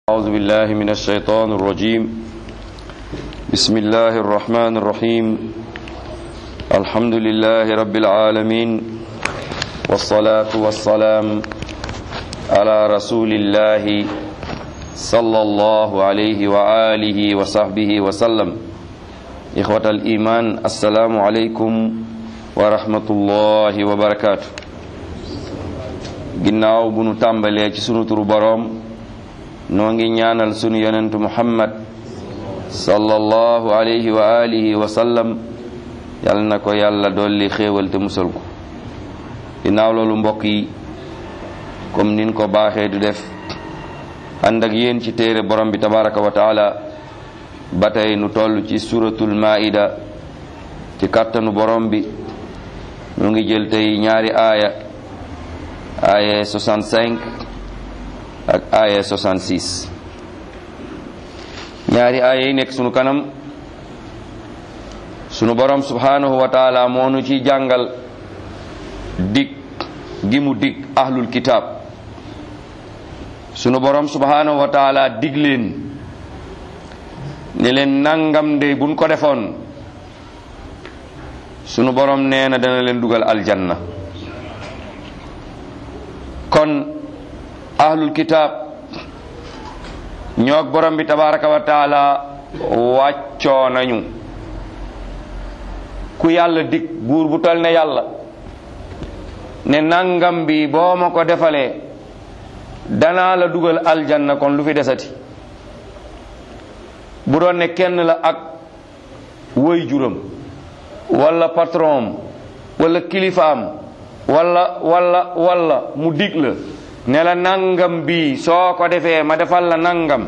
أعوذ بالله من الشيطان الرجيم بسم الله الرحمن الرحيم الحمد لله رب العالمين والصلاة والسلام على رسول الله صلى الله عليه وآله وصحبه وسلم إخوة الإيمان السلام عليكم ورحمة الله وبركاته ginnaaw bu nu tàmbalee ci sunu turu boroom noo ngi ñaanal sunu yonentu muhammad sallallahu alayhi wa alihi wa sallam yal na ko yàlla dolli xéewal te musal ko ginnaaw loolu mbokk yi comme nin ko baaxee du def ànd ak yéen ci téere borom bi tabaraka wa taala ba tey nu toll ci suratul maida ci kàttanu borom bi nu ngi jël tey ñaari aaya aaya 65 ak aaya 66 ñaari aaya yi nekk sunu kanam sunu borom subhanahu wa taala moo nu ci jàngal dig gi mu dig ahlul kitaab sunu borom subhanahu wa taala dig leen ne leen nangam de buñ ko defoon sunu borom nee na dana leen dugal aljanna kon ahlul kitaab ñoog borom bi tabaraka wa taala wàccoo nañu ku yàlla dig buur bu tol ne yàlla ne nangam bi boo ma ko defalee danaa la dugal aljanna kon lu fi desati bu doon ne kenn la ak woy juram wala patron wala kilifaam wala wala wala mu dig la ne la nangam bi soo ko defee ma defal la nangam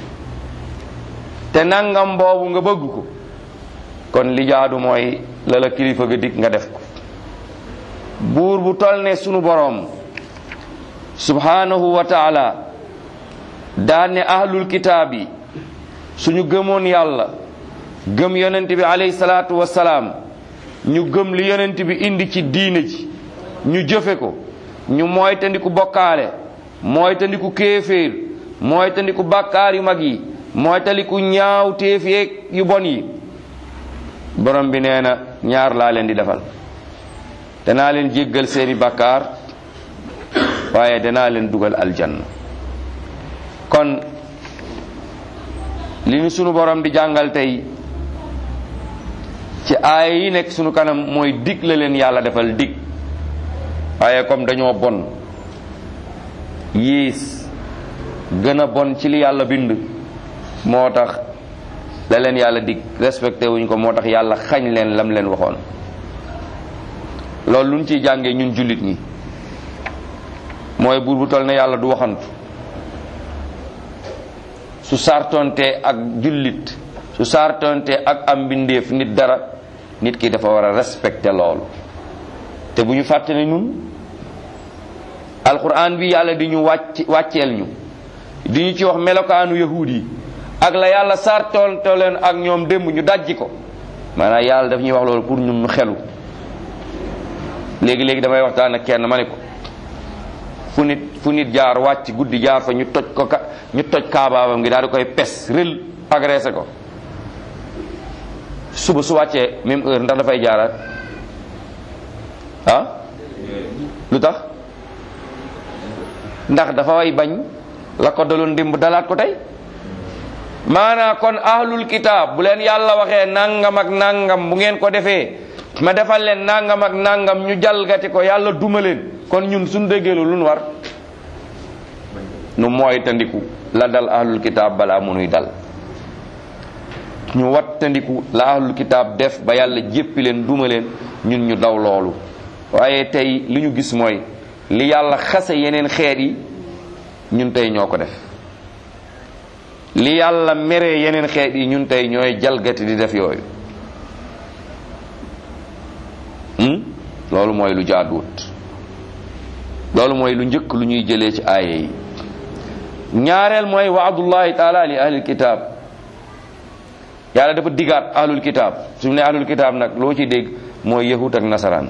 te nangam boobu nga bëgg ko kon li jaadu mooy la la kilifa ga dig nga def ko buur bu tol ne sunu boroom subhanahu wa taala daan ne ahlul kitaab yi suñu gëmoon yàlla gëm yonent bi alayhi salaatu wassalaam ñu gëm li yonent bi indi ci diine ji ñu jëfe ko ñu mooy tandiku bokkaale mooy tandiku kéeféer mooy tandiku bàkkaar yu mag yi mooy tandiku ñaaw téef yeeg yu bon yi borom bi nee na ñaar laa leen di defal danaa leen jéggal seeni bàkkaar waaye danaa leen dugal aljanna kon li ñu sunu borom di jàngal tey ci aaya yi nekk sunu kanam mooy dig la leen yàlla defal dig waaye comme dañoo bon yiis gën a bon ci li yàlla bind moo tax la leen yàlla dig respecté wuñ ko moo tax yàlla xañ leen lam leen waxoon loolu lu ñu ciy jàngee ñun jullit ñi mooy buur bu toll ne yàlla du waxantu su sartonte ak jullit su sartonte ak am mbindeef nit dara nit ki dafa war a respecté loolu te bu ñu fàtte ne ñun alquran bi yàlla di ñu wàcc wàcceel ñu di ñu ci wax melokaanu yahuud yi ak la yàlla sartonte leen ak ñoom démb ñu dajji ko maanaam yàlla daf ñuy wax loolu pour ñun ñu xelu léegi léegi damay waxtaan ak kenn ma ne ko fu nit fu nit jaar wàcc guddi jaar fa ñu toj ko ka ñu toj kaabaabam ngi daal di koy pes rël agressé ko suba su wàccee même heure ndax dafay jaaraat ah lu tax ndax dafa way bañ la ko daloon dimb dalaat ko tey maanaa kon ahlul kitaab bu leen yàlla waxee nangam ak nangam bu ngeen ko defee ma defal leen nangam ak nangam ñu jalgati ko yàlla duma leen kon ñun suñ déggeelu lu nu war nu mooy tandiku la dal ahlul kitaab balaa munuy dal ñu wat tandiku la ahlul kitaab def ba yàlla jéppi leen duma leen ñun ñu daw loolu waaye tey li ñu gis mooy li yàlla xase yeneen xeet yi ñun tey ñoo ko def li yàlla meree yeneen xeet yi ñun tey ñooy jalgati di def yooyu loolu mooy lu jaaduwut loolu mooy lu njëkk lu ñuy jëlee ci aaya yi ñaareel mooy waadullahi taala li ahlil kitaab yàlla dafa digaat ahlul kitaab su ne ahlul kitaab nag loo ci dégg mooy yahut ak nasaraan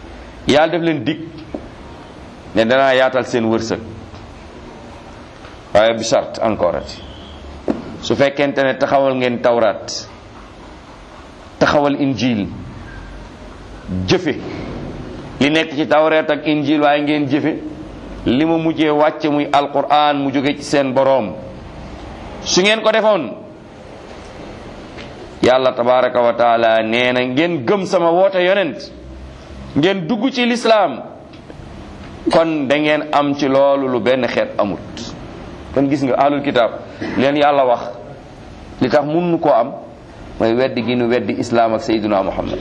yàlla daf leen dig ne danaa yaatal seen wërsëg waaye bi sart encore ati su fekkente ne taxawal ngeen tawraat taxawal injil jëfe li nekk ci tawreet ak injil waaye ngeen jëfe li ma mujjee wàcce muy alquran mu jóge ci seen boroom su ngeen ko defoon yàlla tabaraka wa taala nee na ngeen gëm sama woote yonent ngeen dugg ci lislaam kon da ngeen am ci loolu lu benn xeet amut kon gis nga ahlul kitaab leen yàlla wax li tax mun koo am mooy weddi gi nu weddi islaam ak sayyiduna muhammad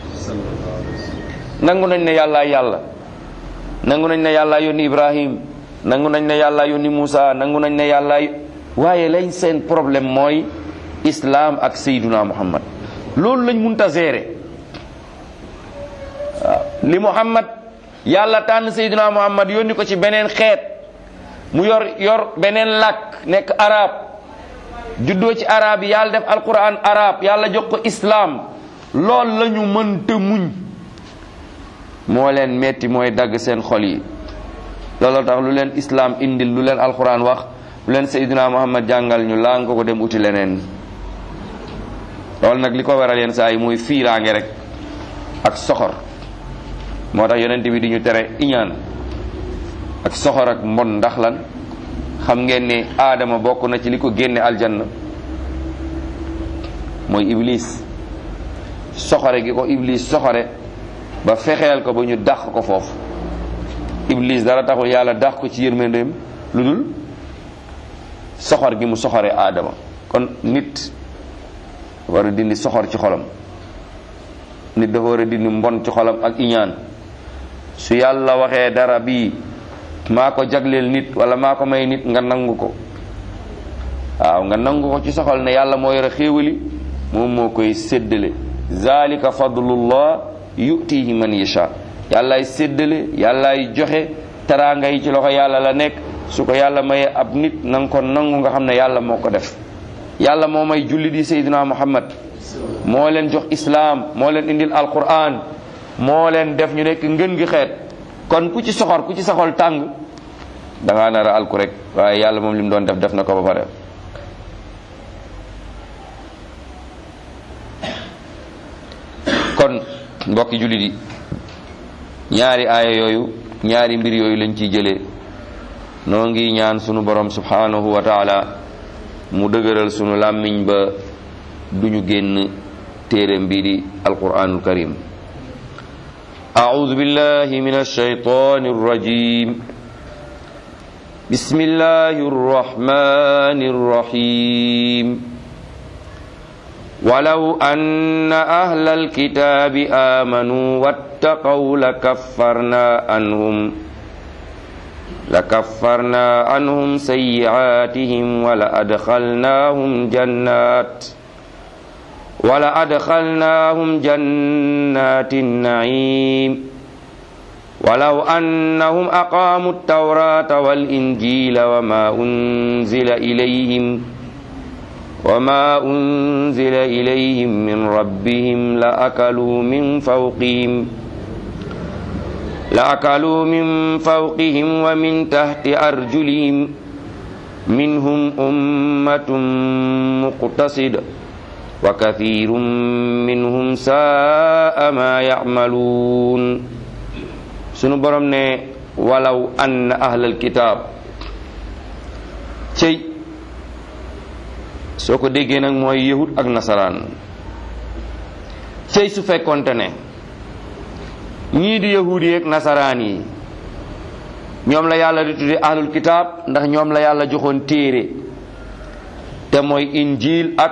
nangu nañ ne yàllaa yàlla nangu nañ ne yàllaa yónni ibrahim nangu nañ ne yàllaa yónni Muusa nangu nañ ne yàllaa waaye lañ seen problème mooy islaam ak sayyiduna muhammad loolu lañ munta gérer waaw li muhammad yàlla tànn sayyiduna muhammad yónni ko ci beneen xeet mu yor yor beneen làkk nekk arab juddoo ci arab yi yàlla def alquran arab yàlla jox ko islaam lool la ñu mënta muñ moo leen metti mooy dagg seen xol yi looloo tax lu leen islaam indil lu leen alquran wax lu leen sayyiduna muhammad jàngal ñu laa nga ko dem uti leneen loolu nag li ko waral yenn saa yi mooy fiiraange rek ak soxor moo tax yonent bi di ñu tere iñaan ak soxor ak mbon ndax lan xam ngeen ne aadama bokk na ci li ko génne aljanna mooy iblis soxore gi ko iblis soxore ba fexeel ko ba ñu dàq ko foofu iblis dara taxul yàlla dàq ko ci yërmandeem lu dul soxor gi mu soxore aadama kon nit war a dindi soxor ci xolam nit dafa war a dindi mbon ci xolam ak iñaan su yàlla waxee dara bii maa ko jagleel nit wala maa ko may nit nga nangu ko waaw nga nangu ko ci soxal ne yàlla moo yore xéewali moom moo koy séddale zalika fadlullah yutihi man yasha yàllaay séddale yàllaay joxe teraanga yi ci loxo yàlla la nekk su ko yàlla mayee ab nit na nga ko nangu nga xam ne yàlla moo ko def yàlla moo may julli di sayyidina muhammad moo leen jox islaam moo leen indil alquran moo leen def ñu nekk ngën gi xeet kon ku ci soxor ku ci saxol tàng da ngaa nar a alku rek waaye yàlla moom li mu doon def def na ko ba pare kon mbokki jullit yi ñaari aaya yooyu ñaari mbir yooyu lañ ciy jëlee noo ngi ñaan sunu borom subhanahu wa taala mu dëgëral sunu làmmiñ ba duñu génn téereem bii di alquranul karim أعوذ بالله من الشيطان الرجيم بسم الله الرحمن الرحيم ولو أن أهل الكتاب آمنوا واتقوا لكفرنا عنهم لكفرنا عنهم سيئاتهم ولأدخلناهم جنات ولأدخلناهم جنات النعيم ولو أنهم أقاموا التوراة والإنجيل وما أنزل إليهم وما أنزل إليهم من ربهم لأكلوا من فوقهم لأكلوا من فوقهم ومن تحت أرجلهم منهم أمة مقتصدة وكثير منهم ساء ما يعملون sunu borom ne walaw ann ahlal kitaab cëy soo ko déggee nag mooy yahud ak nasaraan cëy su fekkonte ne ñii di yahud yi ak nasaraan yi ñoom la yàlla di tudde ahlul kitaab ndax ñoom la yàlla joxoon téere te mooy injil ak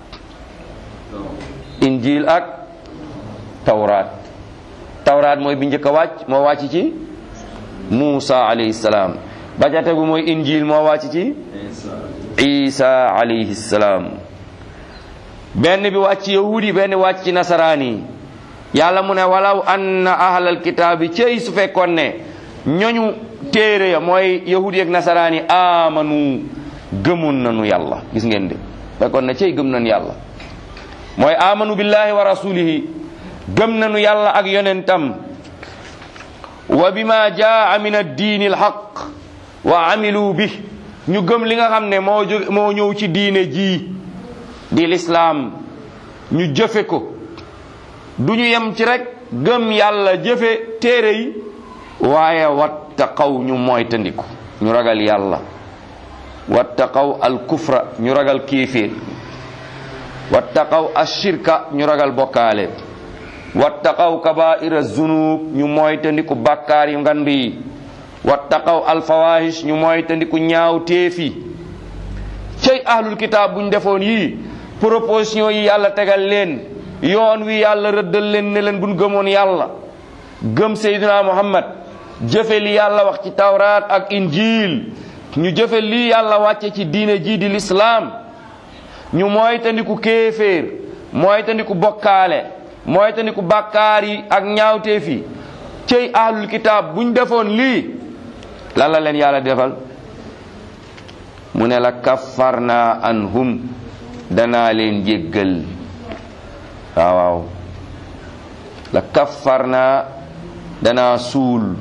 injil ak tawraat tawraat mooy bi njëkk a wàcc moo wàcc ci Muusa alayhi salaam ba ca tegu mooy injil moo wàcc ci Isa alayhi salaam benn bi wàcc yahudi benn wàcc ci nasaraan yi yàlla mu ne walaw anna ahlal kitaabi cëy su fekkoon ne ñoñu téere ya mooy yahudi ak nasaraan yi amanu gëmoon nañu yàlla gis ngeen de fekkoon ne cëy gëm nañu yàlla mooy amanu billahi wa rasulihi gëm nañu yàlla ak yonentam wa bima jaa min addiini alxaq wa amilu bi ñu gëm li nga xam ne moo jóg moo ñëw ci diine ji di lislaam ñu jëfe ko du ñu yem ci rek gëm yàlla jëfe téere yi waaye wattaqaw ñu moytandiku ñu ragal yàlla wattaqaw al kufra ñu ragal kiifir wattaqaw ashirka ñu ragal bokkaale wattaqaw kabaira zunub ñu moytandiku bakkaar yu ngand yi wattaqaw alfawahish ñu moytandiku ñaaw téefi cey ahlul kitaab buñ defoon yii proposition yi yàlla tegal leen yoon wi yàlla rëddal leen ne leen buñ gëmoon yàlla gëm seydina muhammad jëfe li yàlla wax ci tawraat ak injil ñu jëfe li yàlla wàcce ci diine ji di lislaam ñu moytandiku kéeféer moytandiku bokkaale moytandiku bàkkaar yi ak ñaawteef yi cey ahlul kitaab buñ defoon lii lan la leen yàlla defal mu ne la kaffarna anhum danaa leen jéggal waaw waaw la kaffarna danaa suul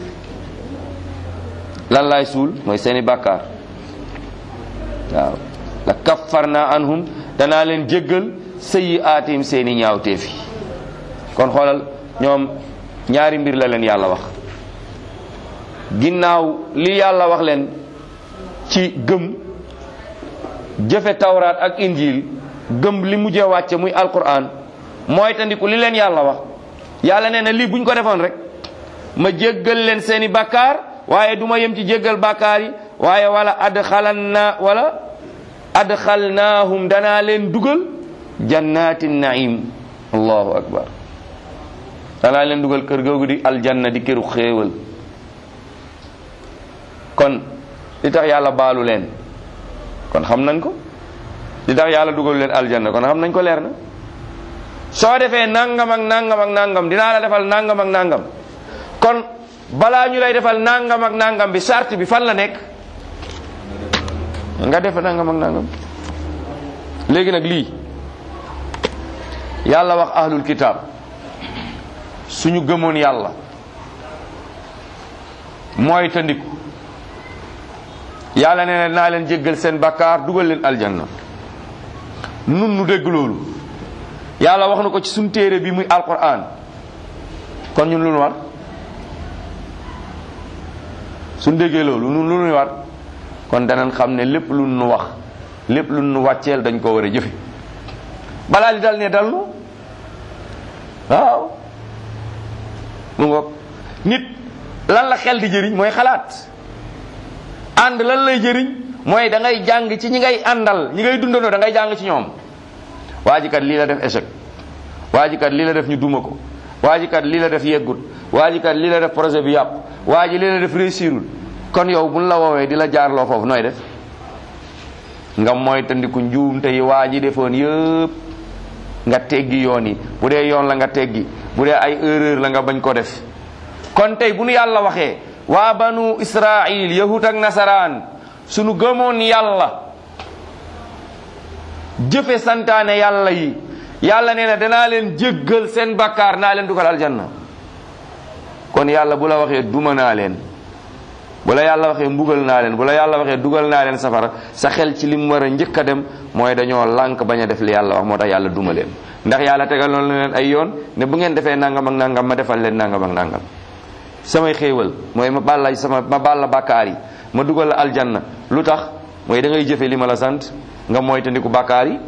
lan laay suul mooy seeni bàkkaar waaw la kaffarna anhum danaa leen jéggal sëyi aatim seeni ñaawteef yi kon xoolal ñoom ñaari mbir la leen yàlla wax ginnaaw li yàlla wax leen ci gëm jëfe tawraat ak injil gëm li mujjee wàcce muy alquran mooy tandiku li leen yàlla wax yàlla nee na lii buñ ko defoon rek ma jéggal leen seeni bàkkaar waaye du ma yem ci jéggal bàkkaar yi waaye wala adxalanna wala adxalnaahum danaa leen dugal jannatin naim allahu akbar danaa leen dugal kër googu di aljanna di këru xéewal kon li tax yàlla baalu leen kon xam nañ ko li tax yàlla dugal leen aljanna kon xam nañ ko leer na soo defee nangam ak nangam ak nangam dinaa la defal nangam ak nangam kon balaa ñu lay defal nangam ak nangam bi charte bi fan la nekk nga def nangam ak nangam léegi nag lii yàlla wax ahlul kitab suñu gëmoon yàlla mooy tandiku yàlla nee na naa leen jéggal seen bakkaar dugal leen aljanna nun nu dégg loolu yàlla wax na ko ci suñu téere bi muy alquran kon ñun lu nu war suñ déggee loolu nun lu nu war kon danañ xam ne lépp lu nu wax lépp lu nu wàcceel dañ ko war a jëfe balaa li dal ne dal nu waaw mu ngoog nit lan la xel di jëriñ mooy xalaat ànd lan lay jëriñ mooy da ngay jàng ci ñi ngay àndal ñi ngay dundandoo da ngay jàng ci ñoom waa ji kat lii la def échec waa ji kat lii la def ñu duma ko waa ji kat lii la def yeggut waa ji kat lii la def projet bi yàqu waa ji lii la def réussirul kon yow buñ la woowee di la jaarloo foofu nooy def nga mooy tandiku njuumte yi waa ji defoon yëpp nga teggi yoon yi bu dee yoon la nga teggi bu dee ay erreur la nga bañ ko def kon tey bu nu yàlla waxee waa banu israil yahut ak nasaraan sunu gëmoon yàlla jëfe santaane yàlla yi yàlla nee na danaa leen jéggal seen bakkaar naa leen dugal aljanna kon yàlla bu la waxee duma naa leen bu la yàlla waxee mbugal naa leen bu la yàlla waxee dugal naa leen safara sa xel ci lim war a njëkk a dem mooy dañoo lànk bañ a def li yàlla wax moo tax yàlla duma leen ndax yàlla tegal na leen ay yoon ne bu ngeen defee nangam ak nangam ma defal leen nangam ak nangam samay xéewal mooy ma bàlla sama ma bàlla bàkkaar yi ma dugal la aljanna lu tax mooy da ngay jëfe li ma la sant nga moytandiku bàkkaar yi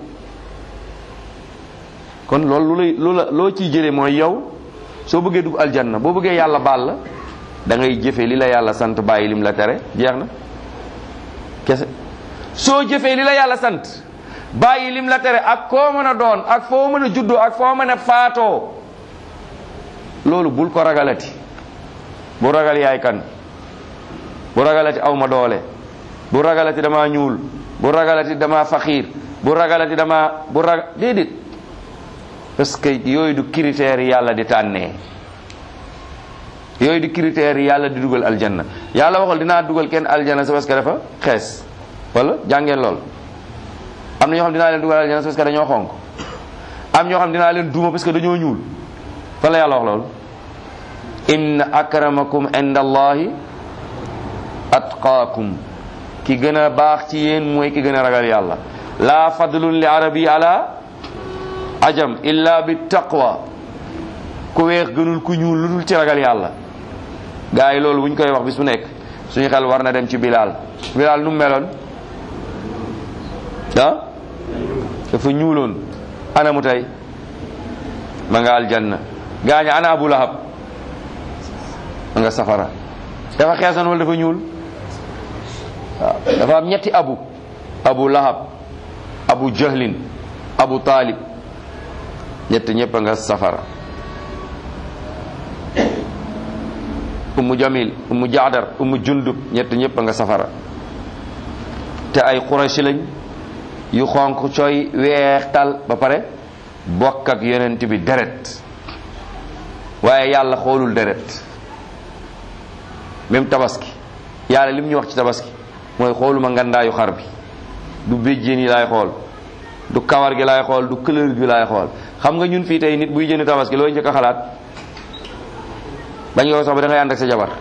kon loolu lu lay lu la loo ciy jëlee mooy yow soo bëggee dugg aljanna boo bëggee yàlla baal la da ngay jëfe li la yàlla sant bàyyi lim la tere jeex na kese soo jëfee li la yàlla sant bàyyi lim la tere ak koo mën a doon ak foo mën a juddoo ak foo mën a faatoo loolu bul ko ragalati bu ragal yaay kan bu ragalati aw ma doole bu ragalati dama ñuul bu ragalati dama faxiir bu ragalati dama bu ragal déedéet parce que yooyu du critères yàlla di tànnee yooyu du critères yàlla di dugal aljanna yàlla waxul dinaa dugal kenn aljanna c'est parce que dafa xees wala jàngeen lool am na ñoo xam dinaa leen dugal aljanna c'est parce que dañoo xonk am ñoo xam dinaa leen duuma parce que dañoo ñuul fan la yàlla wax loolu inna akramakum inda allahi atqaakum ki gën a baax ci yéen mooy ki gën a ragal yàlla laa fadlun li arabi ala ajam illa bi taqwa ku weex gënul ku ñuul lu dul ci ragal yàlla gaa yi loolu bu ñu koy wax bis bu nekk suñu xel war na dem ci bilaal bilaal nu mu meloon ah dafa ñuuloon ana mu tey ma nga aljanna gaaña ana abu lahab ma nga safara dafa xeesoon wala dafa ñuul waaw dafa am ñetti abu abu lahab abu jahlin abu talib ñett ñëpp a nga safara ummu jamil ummu jaadar ummu jundub ñett ñëpp a nga safara te ay qurayshi lañ yu xonq cooy weex tal ba pare bokk ak yonent bi deret waaye yàlla xoolul deret même tabaski yàlla lim ñu wax ci tabaski mooy xooluma ngandaayu xar bi du béjjén yi laay xool du kawar gi laay xool du couleur gi laay xool xam nga ñun fii tey nit buy jënd tabaski looy njëkk a xalaat bañ nga ko sax ba da ngay ànd ak sa jabar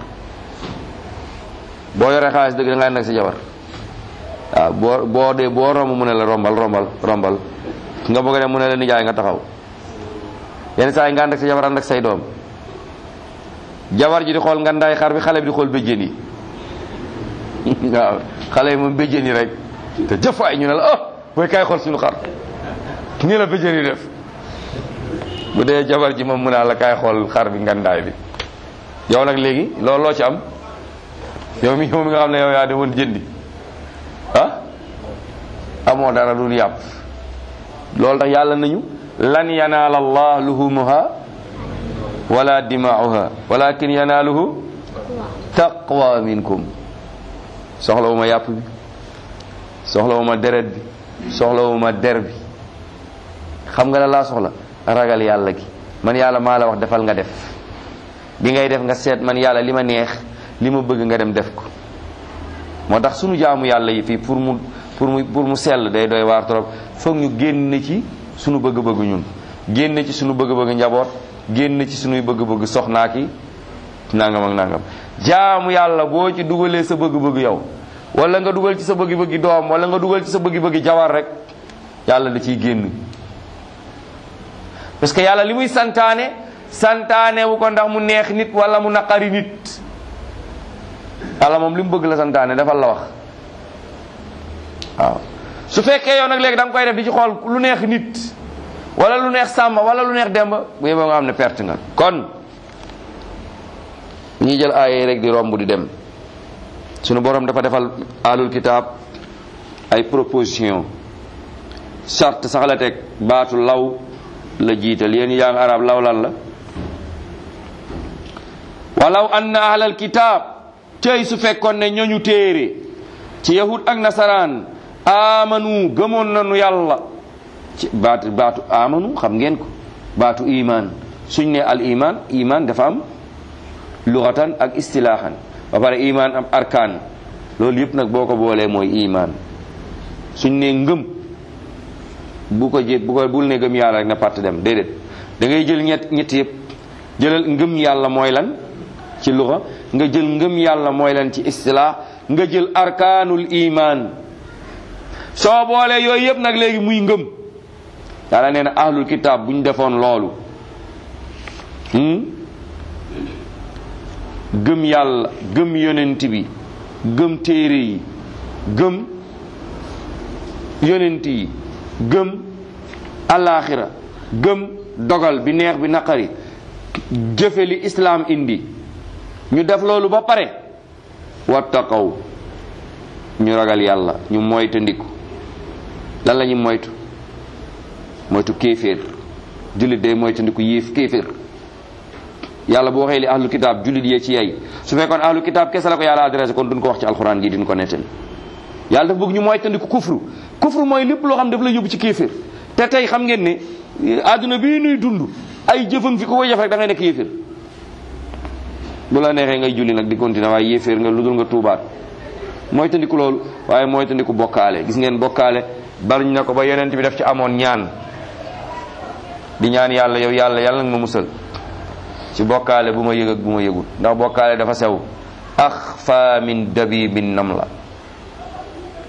boo yoree xaalis dëgg da ngay ànd ak sa jabar waaw boo boo dee boo romb mu ne la rombal rombal rombal nga bëgg a dem mu ne la nijaay nga taxaw yenn saa yi nga ànd ak sa jabar ànd ak say doom jabar ji di xool ngandaay xar bi xale bi di xool béjjén yi waaw xale yi moom béjjén yi rek te jëfaay ñu ne la ah booy kaay xool suñu xar nii la béjjén yi def bu dee jabar ji moom mu naa la kaay xool xar bi ngandaay bi yow nag léegi loolu loo ci am yow mi yow mi nga xam ne yow yaa demoon jëndi ah amoo dara dul yàpp loolu tax yàlla nañu lan yanaala allah luhumuha wala dimaauha walakin yanaaluhu taqwa minkum soxlawuma yàpp bi soxlawuma deret bi soxlawuma der bi xam nga la laa soxla ragal yàlla gi man yàlla maa la wax defal nga def bi ngay def nga seet man yàlla li ma neex li ma bëgg nga dem def ko moo tax sunu jaamu yàlla yi fii pour mu pour mu pour mu sell day doy waar trop foog ñu génn ci sunu bëgg-bëgg ñun génn ci sunu bëgg-bëgg njaboot génn ci sunuy bëgg-bëgg soxnaa ki nangam ak nangam jaamu yàlla boo ci dugalee sa bëgg-bëgg yow wala nga dugal ci sa bëgg-bëggi doom wala nga dugal ci sa bëgg-bëggi jawar rek yàlla da ciy génn parce que yàlla li muy santaane santaane wu ko ndax mu neex nit wala mu naqari nit yàlla moom li mu bëgg la santaane defal la wax waaw su fekkee yow nag léegi da nga koy def di ci xool lu neex nit wala lu neex sàmba wala lu neex demba bu yeboo nga xam ne perte nga kon ñi jël aaye rek di romb di dem sunu borom dafa defal alul kitaab ay proposition charte sax la teg baatu law la jiital yéen yaa ngi arab law lan la walaw anna ahlal kitaab tey su fekkoon ne ñooñu téere ci yahud ak nasaraan amanu gëmoon nañu yàlla ci baatu baatu amanu xam ngeen ko baatu iman suñ ne al iman iman dafa am luxatan ak istilaahan ba pare iman am arkaan loolu yëpp nag boo ko boolee mooy iman suñ ne ngëm bu ko jé bu ko bul ne gëm yàlla rek na part dem déedéet da ngay jël ñett ñett yëpp jëlal ngëm yàlla mooy lan ci luxa nga jël ngëm yàlla mooy lan ci istilaah nga jël arkaanul iman soo boolee yooyu yëpp nag léegi muy ngëm yàlla nee na ahlul kitaab bu ñu defoon loolu gëm yàlla gëm yonent bi gëm téere yi gëm yonent yi gëm alaaxira gëm dogal bi neex bi naqari jëfe li islaam indi ñu def loolu ba pare wattaqaw ñu ragal yàlla ñu moytandiku lan la ñu moytu moytu kéeféer jullit day moytandiku yéef kéeféer yàlla boo waxee li ahlu kitaab jullit yee ci yey su fekkoon ahlu kitaab kese la ko yàlla adressé kon duñ ko wax ci alxuraan gi duñ ko nettali yàlla dafa bëgg ñu moytandiku kufru kufru mooy lépp loo xam daf la yóbbu ci kéeféer te tey xam ngeen ne àdduna bii nuy dund ay jëfam fi ko koy jëf rek da ngay nekk yéeféer bu la neexee ngay julli nag di continuer waaye yéeféer nga lu dul nga tuubaat moytandiku loolu waaye moytandiku bokkaale gis ngeen bokkaale bariñ na ko ba yonent bi daf ci amoon ñaan di ñaan yàlla yow yàlla yàlla nga ma musal ci bokkaale bu ma yëg ak bu ma yëgul ndax bokkaale dafa sew axfa min dabibin nam la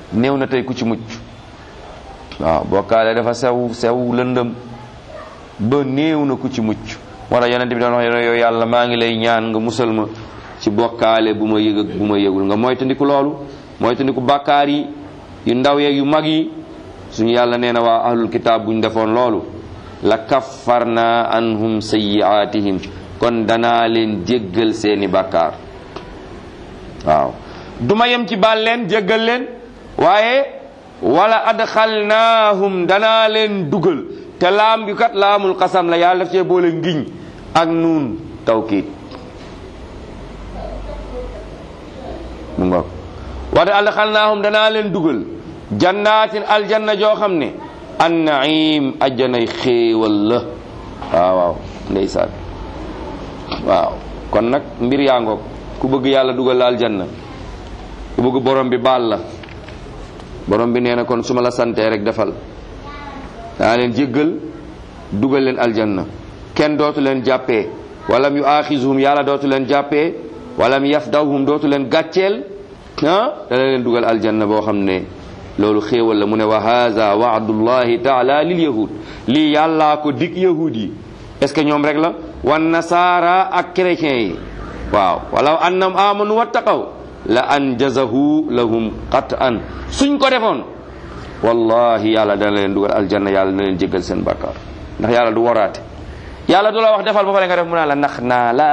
néew na tey ku ci mucc waaw bokkaale dafa sew sew lëndëm ba néew na ku ci mucc moo tax yonent bi doon wax yow yàlla maa ngi lay ñaan nga musal ma ci bokkaale bu ma yëg ak bu ma yëgul nga moytandiku loolu moytandiku bàkkaar yi yu ndaw yeeg yu mag yi suñu yàlla nee na waa ahlul kitaab buñ defoon loolu la kaffarna anhum sayyi'atihim kon danaa leen jéggal seeni bàkkaar waaw duma yem ci baal leen jéggal leen waaye wala adxalnaahum danaa leen dugal te laam bi kat laamul xasam la yàlla daf cee boole ngiñ ak nuun tawkiid mu ngoog wala adxalnaahum danaa leen dugal jannaatin aljanna joo xam ne an naim ajjanay xéewal la waaw waaw ndeysaan waaw kon nag mbir yaa ngoog ku bëgg yàlla dugal la aljanna ku bëgg borom bi baal la borom bi nee na kon su ma la santee rek defal daa leen jéggal dugal leen aljanna kenn dootu leen jàppee walam yu aaxisuhum yàlla dootu leen jàppee walam yafdawhum dootu leen gàcceel ah dana leen dugal aljanna boo xam ne loolu xéewal la mu ne wa haza waadullahi taala lil yahud lii yàllaa ko dig yahud yi est ce que ñoom rek la wan nasaara ak chrétiens yi waaw walaw annam amanu wattaqaw la anjazahu lahum qat'an suñ ko defoon wallahi yàlla dana leen dugal aljanna yàlla dana leen jéggal seen bàkkaar ndax yàlla du waraate yàlla du la wax defal ba pare nga def mu naa la nax naa la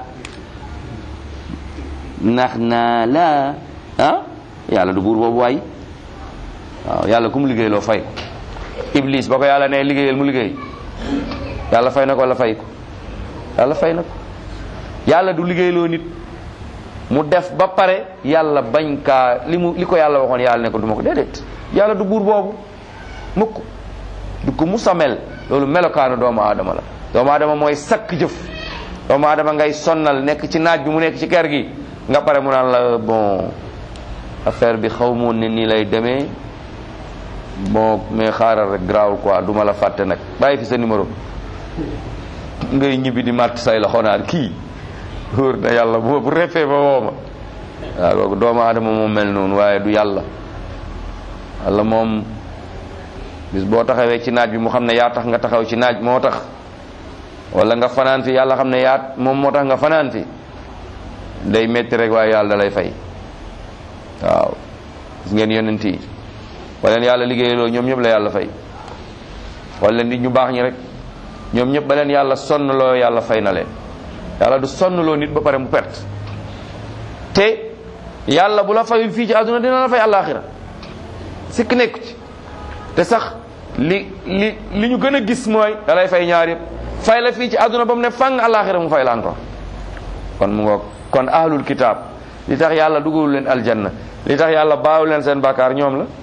nax naa la ah yàlla du buur boobu waay waaw yàlla ku mu liggéey loo fay ko iblis ba ko yàlla ne liggéeyal mu liggéey yàlla fay na ko wala fay ko yàlla fay na ko yàlla du liggéeyloo nit mu def ba pare yàlla bañ kaa li mu li ko yàlla waxoon yàlla ne ko du ma ko déedéet yàlla du buur boobu mukk du ko musamel loolu melokaanu doomu aadama la doomu aadama mooy sakk jëf doomu aadama ngay sonnal nekk ci naaj bi mu nekk ci kër gi nga pare mu naan la bon affaire bi xaw moon ne nii lay demee bon mais xaaral rek garaawul quoi du ma la fàtte nag bàyyi fi sa numéro ngay ñibbi di màtt say la xonaan kii wóor na yàlla bu bu refee ba wooma waaw kooku doomu aadama moom mel noonu waaye du yàlla yàlla moom bis boo taxawee ci naaj bi mu xam ne yaa tax nga taxaw ci naaj moo tax wala nga fanaan fi yàlla xam ne yaa moom moo tax nga fanaan fi day metti rek waaye yàlla da lay fay waaw gis ngeen yonent yi wala leen yàlla liggéeyaloo ñoom ñëpp la yàlla fay wala leen nit ñu baax ñi rek ñoom ñëpp ba leen yàlla sonn loo yàlla fay na leen yàlla du sonn loo nit ba pare mu perte te yàlla bu la fayul fii ci àdduna dina la fay àllaaxira sikk nekku ci te sax li li li ñu gën a gis mooy da lay fay ñaar yëpp fay la fii ci àdduna ba mu ne fang àllaaxira mu fay la encore kon mu ngoog kon ahlul kitaab li tax yàlla dugalul leen aljanna li tax yàlla baawu leen seen bàkkaar ñoom la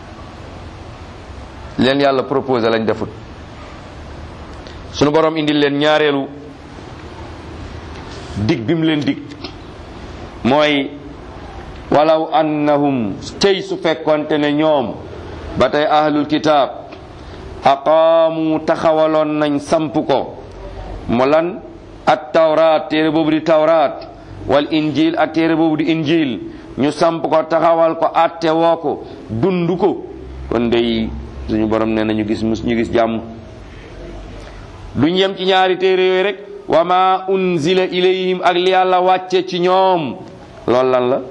leen yàlla proposé lañ defut sunu borom indil leen ñaareelu dig bi mu leen dig mooy walaw annahum tey su fekkonte ne ñoom ba tey ahlul kitaab aqaamu taxawaloon nañ samp ko mu lan at tawraat téere boobu di tawraat wal injil ak téere boobu di injil ñu samp ko taxawal ko atte woo ko dund ko kon day suñu borom nee na ñu gis mus ñu gis jàmm duñ yem ci ñaari téere yooyu rek wa ma unzila ilayhim ak li yàlla wàcce ci ñoom loolu lan la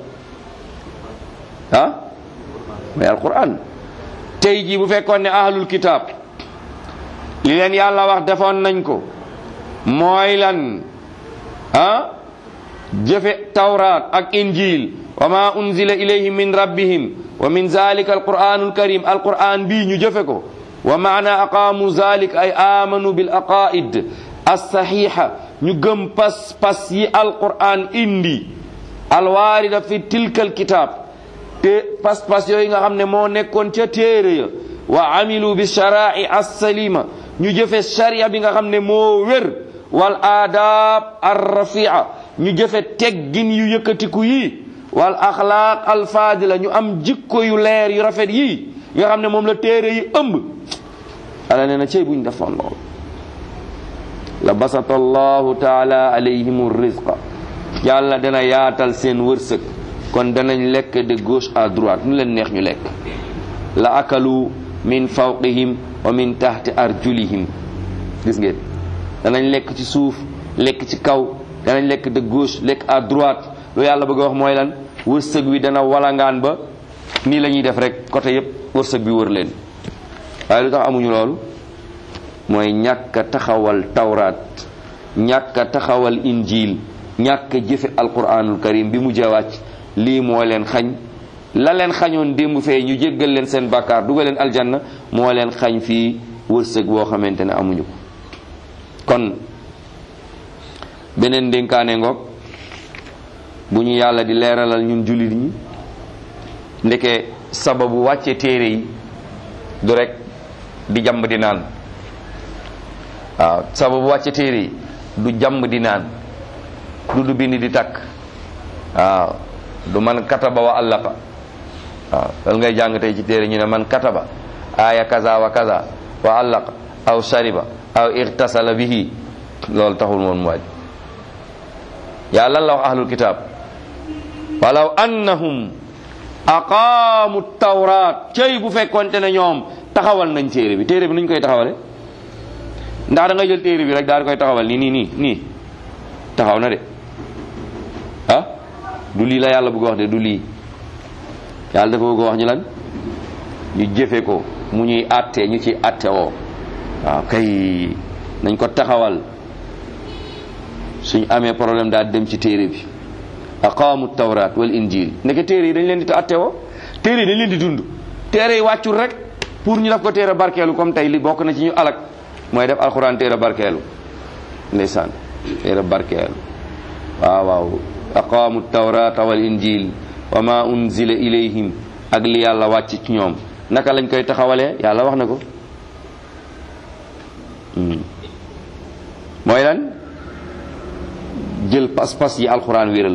ah mooy alquran tey jii bu fekkoon ne ahlul kitaab li leen yàlla wax defoon nañ ko mooy lan ah jëfe tawraat ak injil wa ma unzila ilayhim min rabbihim wa min zalika alquranul karim alquran bii ñu jëfe ko wa maana aqaamu zalik ay amanu bil aqaid alsaxiixa ñu gëm pas pas yi alquran indi alwaarida fi tilka alkitab te pas pas yooyu nga xam ne moo nekkoon ca téere ya wa amilu bi sharai alsalima ñu jëfe sharia bi nga xam ne moo wér wal aadab arrafia ñu jëfe teggin yu yëkkatiku yi wal axlaaq alfaadila ñu am jikko yu leer yu rafet yi nga xam ne moom la téere yi ëmb ala nee na cey buñ defoon lool la basata allahu taala alayhim rizqa yàlla dana yaatal seen wërsëg kon danañ lekk de gauche à droite nu leen neex ñu lekk la akalu min fawqihim wa min tahti arjulihim gis ngeen danañ lekk ci suuf lekk ci kaw danañ lekk de gauche lekk à droite lu yàlla bëgg a wax mooy lan wërsëg wi dana walangaan ba nii la ñuy def rek côté yépp wërsëg bi wër leen waaye lu tax amuñu loolu mooy ñàkk a taxawal tawraat ñàkk a taxawal injil ñàkk a jëfe alquranul karim bi mu jawàcc lii moo leen xañ la leen xañoon démb fee ñu jéggal leen seen bàkkaar dugal leen aljanna moo leen xañ fii wërsëg boo xamante ne amuñu ko kon beneen dénkaane ngoog bu ñu yàlla di leeralal ñun jullit ñi ndeke sababu wàcce téere yi du rek di jàmb di naan waaw sababu wàcce téere yi du jàmb di naan du du bind di takk waaw du man kataba wa allaqa waaw loolu ngay jàng tey ci téere ñu ne man kataba aaya kaza wa kaza wa allaqa aw shariba aw irtasala bihi loolu taxul woon mu waaj yaa lan la wax ahlul kitab walaw annahum aqaamu tawraat cëy bu fekkonte ne ñoom taxawal nañ téere bi téere bi nuñ koy taxawale ndax da nga jël téere bi rek daal di koy taxawal nii nii nii nii taxaw na de ah du lii la yàlla bëgg wax de du lii yàlla dafa bëgg wax ñu lan ñu jëfe ko mu ñuy àtte ñu ci àtte woo waaw kay nañ ko taxawal suñ amee problème daal dem ci téere bi aqaamu tawraat wal injil ndeke téere yi dañ leen di àtte woo téere yi dañ leen di dund téere yi wàccul rek pour ñu def ko téere barkeelu comme tey li bokk na ci ñu alak mooy def alxuraan téere barkeelu ndeysaan téere barkeelu waaw waaw aqaamu tawrata wal injil wa ma unzila ilayhim ak li yàlla wàcc ci ñoom naka lañ koy taxawalee yàlla wax na ko mooy lan jël pas-pas yi alxuraan wéral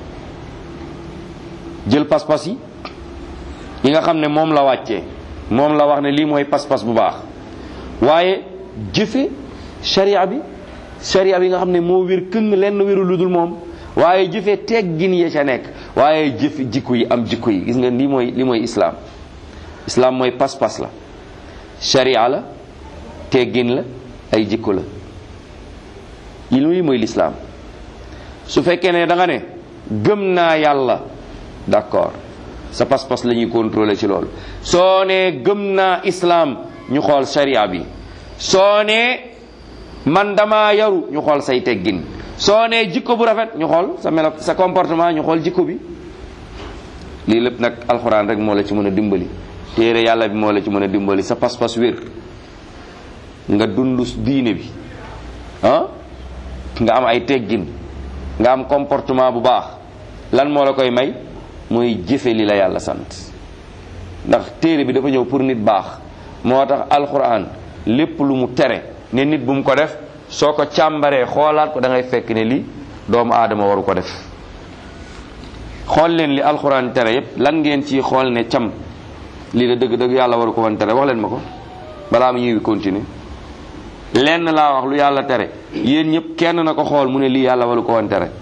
jël pas-pas yi yi nga xam ne moom la wàccee moom la wax ne lii mooy pas-pas bu baax waaye jëfe sharia bi sharia bi nga xam ne moo wér këng lenn wéru lu dul moom waaye jëfe teggin ya ca nekk waaye jëfe jikko yi am jikko yi gis nga lii mooy li mooy islaam islaam mooy pas-pas la sharia la teggin la ay jikko la lii mooy lislaam su fekkee ne da nga ne gëm naa yàlla d'accord sa pas-pas la ñuy contrôler ci loolu soo nee gëm naa islaam ñu xool sharia bi soo nee man dama yaru ñu xool say teggin soo nee jikko bu rafet ñu xool sa melo sa comportement ñu xool jikko bi lii lépp nag alxuraan rek moo la ci mën a dimbali téere yàlla bi moo la ci mën a dimbali sa pas-pas wér nga dund diine bi ah nga am ay teggin nga am comportement bu baax lan moo la koy may mooy jëfe li la yàlla sant ndax téere bi dafa ñëw pour nit baax moo tax alxuraan lépp lu mu tere ne nit bu mu ko def soo ko càmbaree xoolaat ko da ngay fekk ne li doomu aadama waru ko def xool leen li alxuraan tere yépp lan ngeen ci xool ne cam lii da dëgg dëgg yàlla waru ko woon tere wax leen ma ko balaa mu ñuy continuer lenn laa wax lu yàlla tere yéen ñëpp kenn na ko xool mu ne lii yàlla waru ko woon tere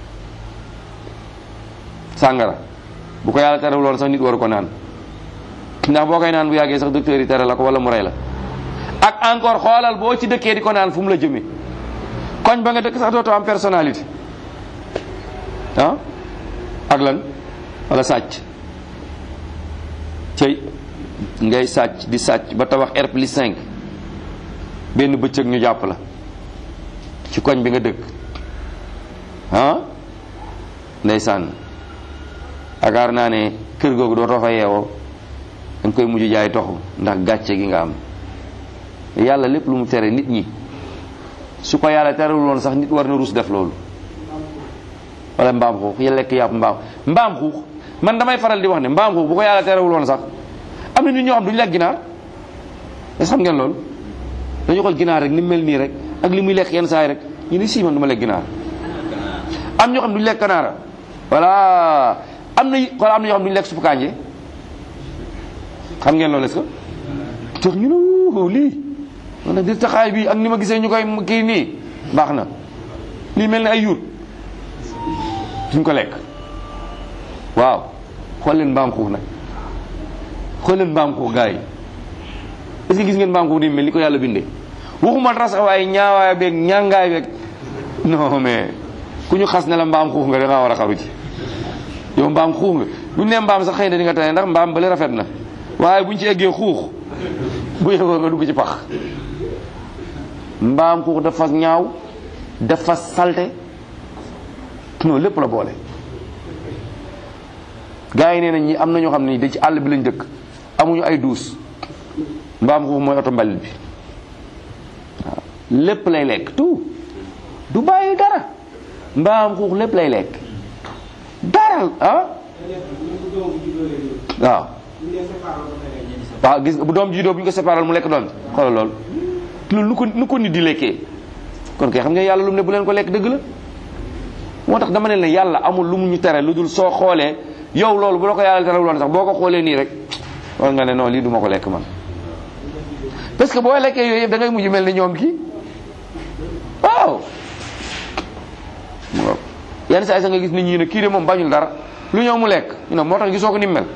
sàngara bu ko yàlla terewul woon sax nit waru ko naan ndax boo koy naan bu yàggee sax docteur yi tere la ko wala mu rey la ak encore xoolal boo ci dëkkee di ko naan fu mu la jëmee koñ ba nga dëkk sax dootoo am personnalité ah ak lan wala sàcc cey ngay sàcc di sàcc ba tabax R plus 5 benn bëccëg ñu jàpp la ci koñ bi nga dëkk ah ndeysaan agaar naa ne kër googu dootoo fa yeewoo da nga koy mujj jaay toxu ndax gàcce gi nga am yàlla lépp lu mu tere nit ñi su ko yàlla terewul woon sax nit war na ruus def loolu wala mbaam xuux ya lekk yàpp mbaam mbaam xuux man damay faral di wax ne mbaam xuux bu ko yàlla terewul woon sax am na nit ñoo xam duñu lekk ginaar est xam ngeen loolu dañu xool ginaar rek ni mu mel nii rek ak li muy lekk yenn saa yi rek ñu ni sii man du ma lekk ginaar am ñoo xam duñu lekk kanaara voilà am na xool am na ñoo xam duñu lekk suppu kànje xam ngeen loolu est-ce que tax ñu ne lii man nag di taxaay bi ak ni ma gisee ñu koy kii nii baax na lii mel ni ay yuut duñ ko lekk waaw xool leen mbaam xuux nag xool leen mbaam xuux gars yi est-ce que gis ngeen mbaam xuux ni mel ni ko yàlla bindee waxuma dara sax waaye ñaawaay beeg ñàngaay beeg non mais ku ñu xas ne la mbaam xuux nga da ngaa war a xaru ci yow mbaam xuux nga bu ñu nee mbaam sax xëy na di nga tane ndax mbaam bale rafet na waaye buñ ci eggee xuux bu yegoo nga dugg ci pax mbaam xuux dafa ñaaw dafa salte non lépp la boole gars yi nee nañ ñi am na ñoo xam ne da ci àll bi lañ dëkk amuñu ay duus mbaam xuux mooy oto mbalit bi waaw lépp lay lekk tout du bàyyi dara mbaam xuux lépp lay lekk dara ah waaw waaw gis nga bu doom juddoo bu ñu ko séparal mu lekk doom ji xoolal loolu loolu nu ko nu ko nit di lekkee kon kay xam nga yàlla lu mu ne bu leen ko lekk dëgg la moo tax dama ne la yàlla amul lu mu ñu tere lu dul soo xoolee yow loolu bu la ko yàlla tere loon sax boo ko xoolee nii rek war nga ne non lii du ma ko lekk man parce que boo lekkee yooyu yëpp da ngay mujj mel ni ñoom kii waaw yenn saa yi sax nga gis nit ñi ne kii de moom bañul dara lu ñëw mu lekk ñu ne moo tax gisoo ko ni mu mel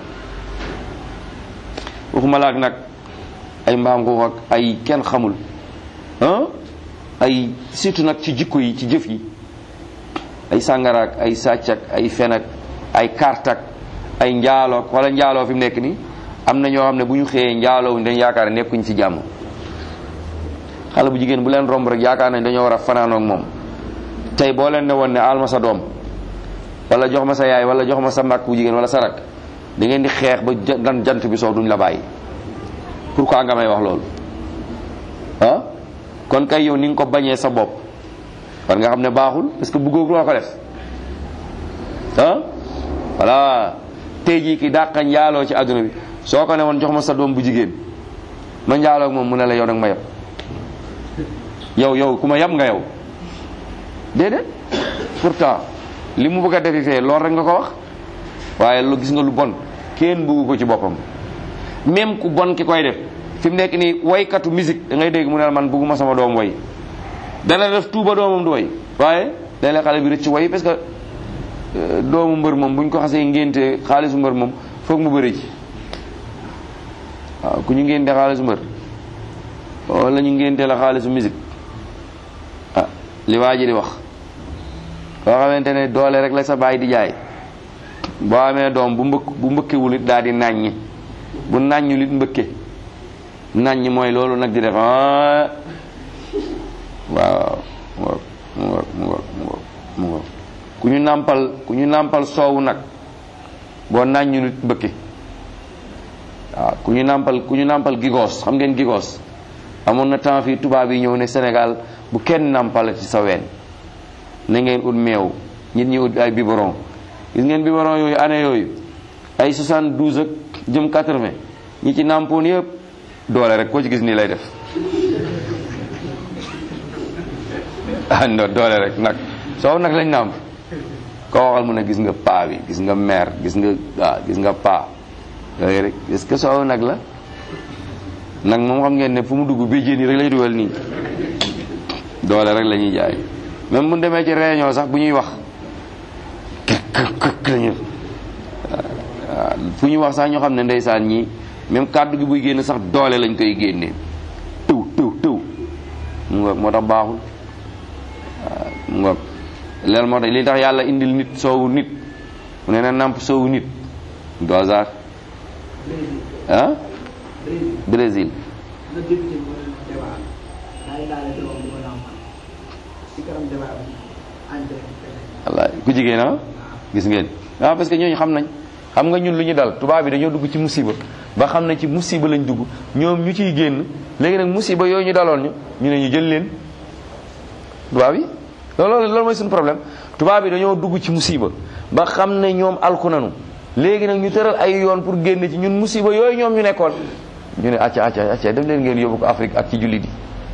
waxuma laak nag ay mbaam xuux ak ay kenn xamul ah ay surtout nag ci jikko yi ci jëf yi ay sàngaraak ay sàccak ay fenak ay kartak ay njaalook wala njaaloo fi mu nekk nii am na ñoo xam ne bu ñu xëyee njaaloo dañ yaakaar ne nekkuñ ci jàmm xale bu jigéen bu leen romb rek yaakaar nañ dañoo war a fanaanoog moom tey boo leen ne woon ne aal ma sa doom wala jox ma sa yaay wala jox ma sa mag bu jigéen wala sa rak da ngeen di xeex ba dan jant bi soo duñ la bàyyi pourquoi nga may wax loolu ah kon kay yow ni nga ko bañee sa bopp war nga xam ne baaxul parce que bëggoo loo ko def ah voilà tey jii ki dàqa njaaloo ci àdduna bi soo ko ne woon jox ma sa doom bu jigéen ma njaaloo ak moom mu ne la yow nag ma yab yow yow ku ma yab nga yow déedéet pourtant li mu bëgg a defi fee loolu rek nga ko wax waaye lu gis nga lu bon kenn bëggu ko ci boppam même ku bon ki koy def fi mu nekk nii waykatu musique da ngay dégg mu ne la man bëgguma sama doom way dana def tuuba doomam du way waaye day la xale bi rëcc way parce que doomu mbër moom bu ñu ko xasee ngénte xaalisu mbër moom foog mu bëri ci waaw ku ñu ngénte xaalisu mbër wala ñu ngénte la xaalisu musique ah li waa ji di wax koo xamante ne doole rek la sa baay di jaay boo amee doom bu mbëkk bu mbëkkewul it daal di nàññi bu nàññul it mbëkke nàññi mooy loolu nag di def ah waaw mu ngoog mu ngoog mu ngoog mu ngoog mu ngoog ku ñu nàmpal ku ñu nàmpal soowu nag boo nàññul it mbëkke waaw ku ñu nàmpal ku ñu nàmpal gigoos xam ngeen gigoos amoon na temps fii tubaab yi ñëw ne Sénégal bu kenn nàmpal ci sa ween na ngeen ut meew nit ñi ut ay biberon gis ngeen biberon yooyu année yooyu ay 72 ak jëm 80 ñi ci nàmpoon yëpp doole rek koo ci gis nii lay def ah non doole rek nag soow nag lañ nàmp koo waxal mu ne gis nga paa bi gis nga mère gis nga waaw gis nga paa yooyu rek est-ce que soow nag la nag moom xam ngeen ne fu mu dugg béjjéen yi rek lay dugal nii doole rek la ñuy jaay même bu demee ci réunion sax bu ñuy wax lañu waaw fu ñuy wax sax ñoo xam ne ndeysaan ñii même kàddu gi buy génn sax doole lañ koy génnee tëw tëw tëw mu ngoog moo tax baaxul waaw mu ngoog loolu moo tax li tax yàlla indil nit soowu nit mu ne na nàmp soowu nit du hasard ah Brésil wallaay ku jigéen ah gis ngeen waaw parce que ñooñu xam nañ xam nga ñun lu ñu dal tubaab bi dañoo dugg ci musiba ba xam ne ci musiba lañ dugg ñoom ñu ciy génn léegi nag musiba yooyu ñu daloon ñu ñu ne ñu jël leen tubaab yi loolu loolu mooy suñu problème tubaab yi dañoo dugg ci musiba ba xam ne ñoom alku nanu léegi nag ñu tëral ay yoon pour génn ci ñun musiba yooyu ñoom ñu nekkoon ñu ne acca acca acca def leen ngeen yóbbu ko Afrique ak ci jullit yi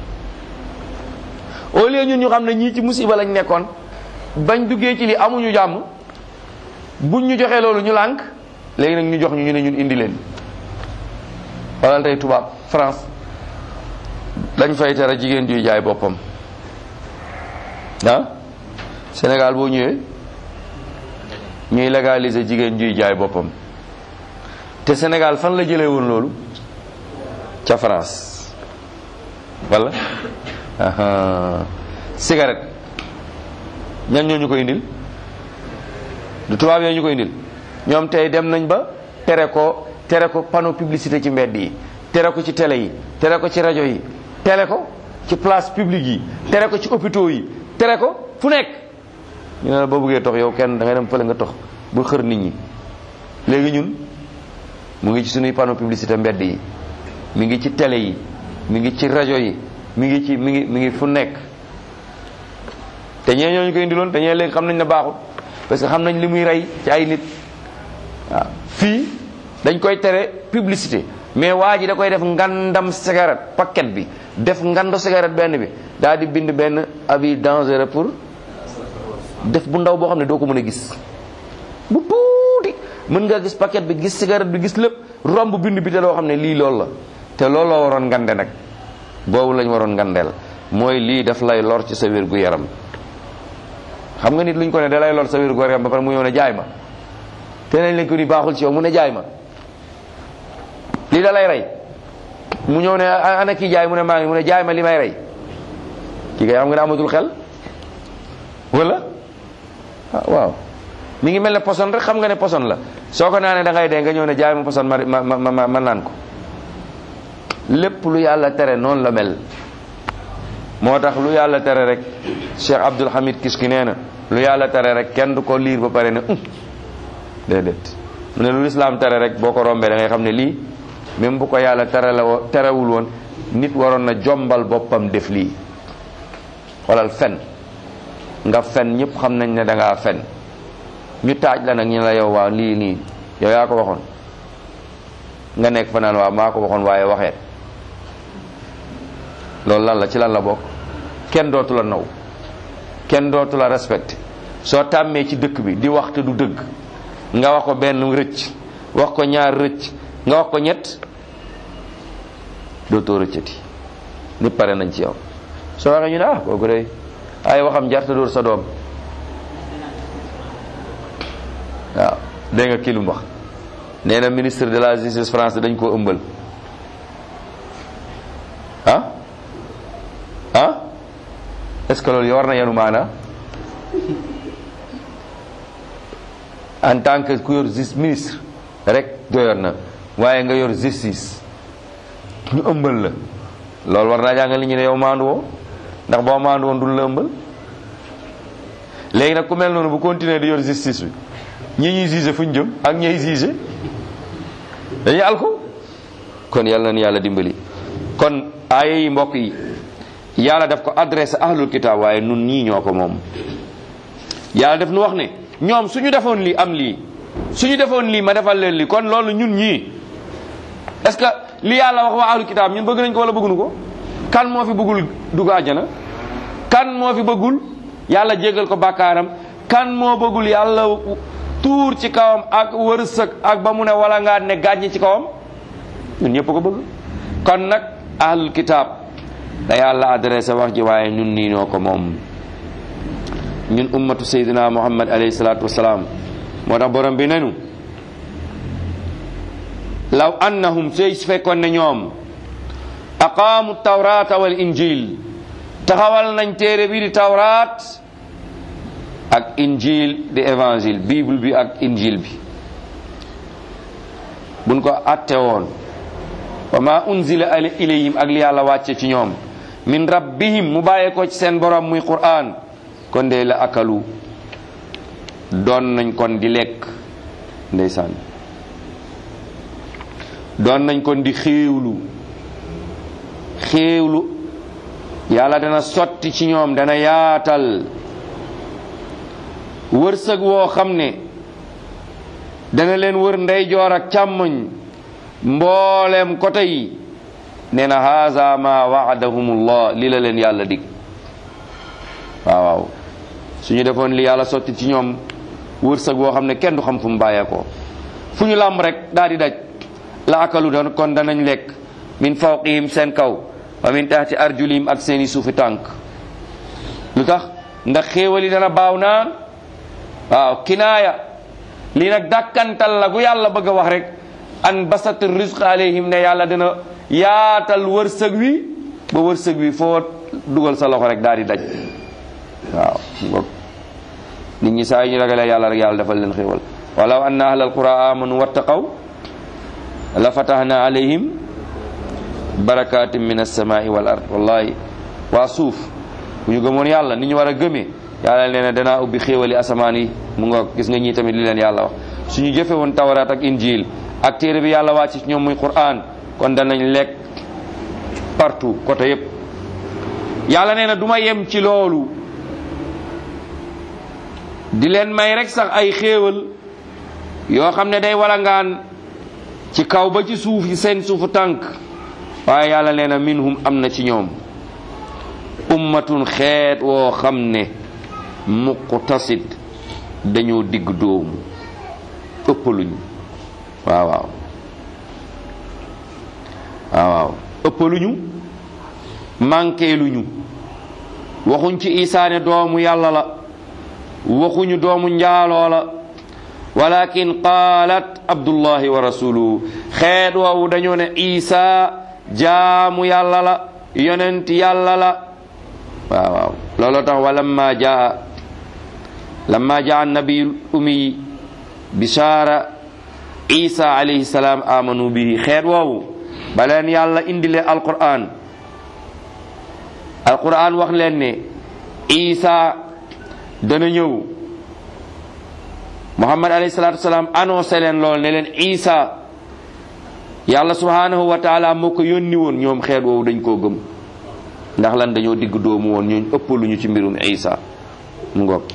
au lieu ñun ñu xam ne ñii ci musiba lañ nekkoon bañ duggee ci li amuñu jàmm buñ ñu joxee loolu ñu lànk léegi nag ñu jox ñu ñu ne ñun indi leen wala tey tubaab France dañ fay tere jigéen juy jaay boppam ah Sénégal boo ñëwee ñuy légaliser jigéen juy jaay boppam te Sénégal fan la jëlee woon loolu ca France wala cigarette ñan ñoo ñu koy indil du tubaab yooyu ñu koy indil ñoom tey dem nañ ba tere ko tere ko panneau publicité ci mbedd yi tere ko ci télé yi tere ko ci rajo yi tere ko ci place publique yi tere ko ci hôpitaux yi tere ko fu nekk ñu ne la boo bëggee tox yow kenn da ngay dem fële nga tox bu xër nit ñi léegi ñun mu ngi ci suñuy panneau publicité mbedd yi mi ngi ci télé yi mi ngi ci rajo yi mi ngi ci mi ngi mi ngi fu nekk te ñee ñoo ñu koy indiloon te ñee léegi xam nañ ne baaxul parce que xam nañ li muy rey ci ay nit waaw fii dañ koy tere publicité mais waa ji da koy def ngandam cigarette paquet bi def ngando cigarette benn bi daal di bind benn avis dangereux pour def bu ndaw boo xam ne doo ko mën a gis bu tuuti mën nga gis paquet bi gis cigarette bi gis lépp romb bind bi te loo xam ne lii loolu la te loolu la waroon ngande nag boobu lañ waroon ngandeel mooy lii daf lay lor ci sa wér gu yaram xam nga nit luñ ko ne da lay lor sa wér gu yaram ba pare mu ñëw ne jaay ma te nañ leen ko ni baaxul ci yow mu ne jaay ma lii da lay rey mu ñëw ne ana kii jaay mu ne maa ngi mu ne jaay ma li may rey kii kay xam nga ne amatul xel wala ah waaw mi ngi mel ne poson rek xam nga ne poson la soo ko naanee da ngay dee nga ñëw ne jaay ma poson ma ma ma ma naan ko lépp lu yàlla tere noonu la mel moo tax lu yàlla tere rek Cheikh Abdul Hamid Kiski nee na lu yàlla tere rek kenn du ko liir ba pare ne um déedéet mu ne lu lislaam tere rek boo ko rombee da ngay xam ne lii même bu ko yàlla tere la wo terewul woon nit waroon na jombal boppam def lii xoolal fen nga fen ñëpp xam nañ ne da ngaa fen ñu taaj la nag ñu la yow waaw lii nii yow yaa ko waxoon nga nekk fa naan waaw maa ko waxoon waaye waxeet loolu lan la ci lan la bokk kenn dootu la naw kenn dootu la respecté soo tàmmee ci dëkk bi di wax te du dëgg nga wax ko benn rëcc wax ko ñaar rëcc nga wax ko ñett dootoo rëccati ni pare nañ ci yow soo waxee ñu ne ah kooku day ay waxam jarta dóor sa doom waaw dégg nga kii lu mu wax nee na ministre de la justice France dañ koo ëmbal ah ah est-ce que loolu war na yenu maana en tant que ku yor justice ministre rek doyoon na waaye nga yor justice ñu ëmbal la loolu war naa jàngal li ñu ne yow maandu woo ndax boo maandu woon dul la ëmbal léegi nag ku mel noonu bu continuer di yor justice bi ñi ñuy juge fu ñu jëm ak ñay juge dañuy alko kon yàlla na yàlla dimbali kon aaya yi mbokk yi yàlla daf ko adressé ahlul kitaab waaye nun ñii ñoo ko moom yàlla daf nu wax ne ñoom suñu defoon lii am lii suñu defoon lii ma defal leen lii kon loolu ñun ñii est-ce que li yàlla wax waa ahlul kitaab ñun bëgg nañ ko wala bëgguñu ko kan moo fi bëggul dugg àjjana kan moo fi bëggul yàlla jéggal ko bàkkaaram kan moo bëggul yàlla tuur ci kawam ak wërsëg ak ba mu ne wala ngaa ne gàññi ci kawam ñun ñëpp ko bëgg kon nag ahlul kitaab da yàlla adressé wax ji waaye ñun nii noo ko moom ñun ummatu sayyidina muhammad alayhi salaatu wasalaam moo tax borom bi nenu law annahum sey fekkoon ne ñoom aqaamu tawrata wal injil taxawal nañ téere bi di tawraat ak injil di évangile bible bi ak injil bi buñ ko atte woon wa ma unzila ilayhim ak li yàlla wàcce ci ñoom min rabbihim mu bàyyee ko ci seen borom muy qur'an kon de la akalu doon nañ kon di lekk ndeysaan doon nañ kon di xéewlu xéewlu yàlla dana sotti ci ñoom dana yaatal wërsëg woo xam ne dana leen wër ndeyjoor ak càmmoñ mboolem côté yi nee na haza ma waadahumullah li la leen yàlla dig waaw waaw suñu defoon li yàlla sotti ci ñoom wërsëg woo xam ne kenn du xam fu mu bàyyeekoo fu ñu làmb rek daal di daj la akalu doon kon danañ lekk min fawqihim seen kaw wa min taxti arjulihim ak seeni suufi tànk lu tax ndax xéewali dana baaw naan waaw kinaaya lii nag dàkkantal la gu yàlla bëgg a wax rek an basat rizq alayhim ne yàlla dina yaatal wërsëg wi ba wërsëg wi foo dugal sa loxo rek daal di daj waaw ngoog nit ñi saa yu ñu ragalee yàlla rek yàlla defal leen xéewal walaw anna ahlal qura amanu wattaqaw la fatahna alayhim barakatin min alsamai wal ard wallahi waa suuf bu ñu gëmoon yàlla ni ñu war a gëmee yàlla nee na danaa ubbi xéewali asamaan yi mu nga gis nga ñii tamit li leen yàlla wax suñu jëfe woon tawraat ak injil ak téere bi yàlla wàcc ci ñoom muy quran kon danañ lekk partout côté yépp yàlla nee na du ma yem ci loolu di leen may rek sax ay xéewal yoo xam ne day walangaan ci kaw ba ci suuf yi seen suufu tànk waaye yàlla nee na minhum am na ci ñoom ummatun xeet woo xam ne muqtasid dañoo digg doomu ëppaluñu waaw waaw waaw waaw ëppaluñu manqué luñu waxuñ ci isaane doomu yàlla la waxuñu doomu njaaloo la walakin qaalat abdullahi wa rasuluhu xeet woowu dañoo ne isa jaamu yàlla la yonent yàlla la waaw waaw looloo tax wa lamma jaa lamma jaa nabiyul ummi bishaara isa alayhi salaam amanu bihi xeet woowu ba leen yàlla indile alquran alquran wax leen ne isa dana ñëw muhammad alayhi salatu wasalaam annoncé leen lool ne leen isa yàlla subhanahu wa taala moo ko yónni woon ñoom xeet woowu dañ koo gëm ndax lan dañoo digg doomu woon ñooñ ëppaluñu ci mbirum isa mu ngoog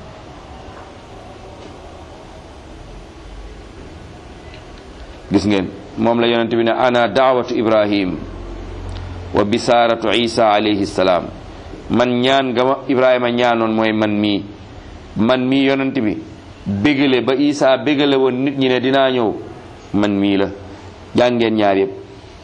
gis ngeen moom la yonente bi ne ana daawatu ibrahim wa bisaaratu isa alayhi salaam man ñaan nga ma ibrahima ñaanoon mooy man mii man mii yonent bi bégale ba isa bégale woon nit ñi ne dinaa ñëw man mii la jàngeen ñaar yëpp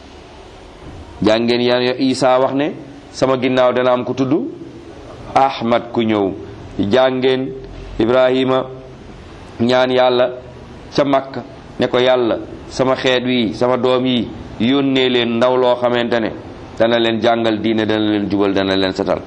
jàngeen ya isa wax ne sama ginnaaw dana am ku tudd ahmad ku ñëw jàngeen ibrahima ñaan yàlla ca makka ne ko yàlla sama xeet wi sama doom yi yónnee leen ndaw loo xamante ne dana leen jàngal diine dana leen jubal dana leen setal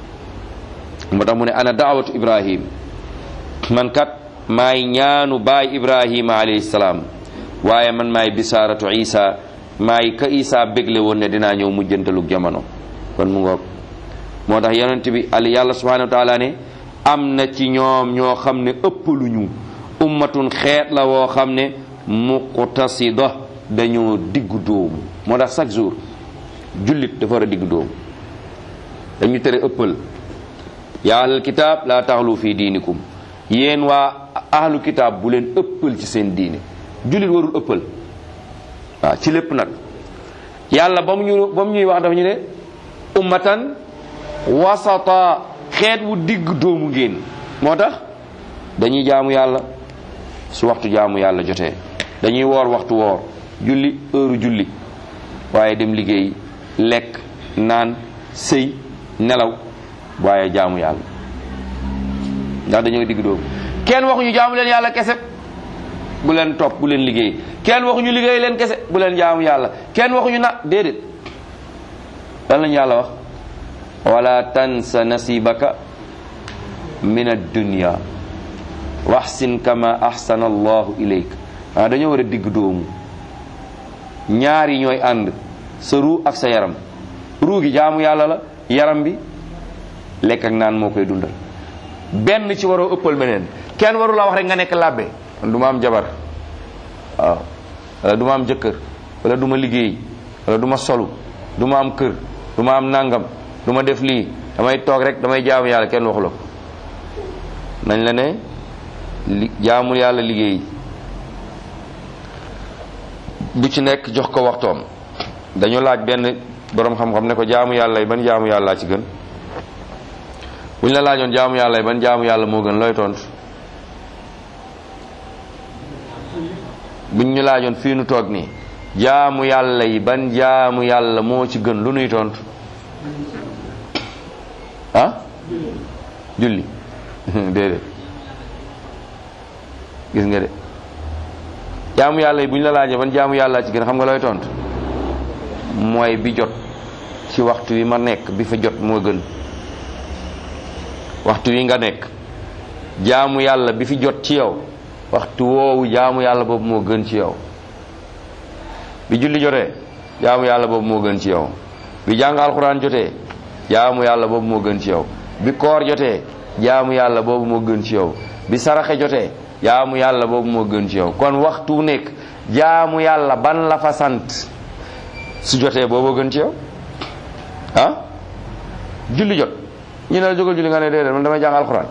moo tax mu ne ana daawatu ibrahim man kat maay ñaanu baay ibrahima alayhi salaam waaye man maay bisaaratu isa maay ka isa bégle woon ne dinaa ñëw mujjantalug jamono kon mu ngoog moo tax yonent bi ali yàlla subhanahu wa taala ne am na ci ñoom ñoo xam ne ëppaluñu ummatun xeet la woo xam ne muqtasida dañoo diggu dóomu moo tax chaque jour jullit dafa war a diggu dóomu dañu tere ëppal yaa ahlal kitaab laa taxlu fi diinikum yéen waa ahlu kitaab bu leen ëppal ci seen diine jullit warul ëppal waaw ci lépp nag yàlla ba mu ñu ba mu ñuy wax dafa ñu ne ummatan wasata xeet wu digg dóomu ngeen moo tax dañuy jaamu yàlla su waxtu jaamu yàlla jotee dañuy woor waxtu woor julli heure julli waaye dem liggéey lekk naan sëy nelaw waaye jaamu yàlla ndax dañoo digg dóomu kenn waxuñu jaamu leen yàlla kese bu leen topp bu leen liggéey kenn waxuñu liggéey leen kese bu leen jaamu yàlla kenn waxuñu na déedéet lan lañu yàlla wax wala tansa nasibaka min ad-dunya waxsin kama ahsana allahu ilayk ah dañoo war a digg dóomu ñaar yi ñooy ànd sa ruu ak sa yaram ruu gi jaamu yàlla la yaram bi lekk ak naan moo koy dundal benn ci waroo ëppal beneen kenn waru la wax rek nga nekk làbbe man du ma am jabar waaw wala du ma am jëkkër wala du ma liggéey wala du ma solu du ma am kër du ma am nangam du ma def lii damay toog rek damay jaamu yàlla kenn waxu la ko nañ la ne li jaamul yàlla liggéey bu ci nekk jox ko waxtoom dañu laaj benn boroom xam-xam ne ko jaamu yàlla yi ban jaamu yàlla ci gën bu ñu la laajoon jaamu yàlla yi ban jaamu yàlla moo gën looy tontu buñ ñu laajoon fii nu toog nii jaamu yàlla yi ban jaamu yàlla moo ci gën lu nuy tontu ah julli déedéet gis nga de jaamu yàlla yi bu ñu la laajee ban jaamu yàlla ci gën xam nga looy tontu mooy bi jot ci waxtu wi ma nekk bi fa jot moo gën waxtu wi nga nekk jaamu yàlla bi fi jot ci yow waxtu woowu jaamu yàlla boobu moo gën ci yow bi julli jotee jaamu yàlla boobu moo gën ci yow bi jàng alxuraan jotee jaamu yàlla boobu moo gën ci yow bi koor jotee jaamu yàlla boobu moo gën ci yow bi saraxe jotee jaamu yàlla boobu moo gën ci yow kon waxtu nekk jaamu yàlla ban la fa sant su jotee booboo gën ci yow ah julli jot ñu ne la jógal julli nga ne déedéet man damay jàng alxuraan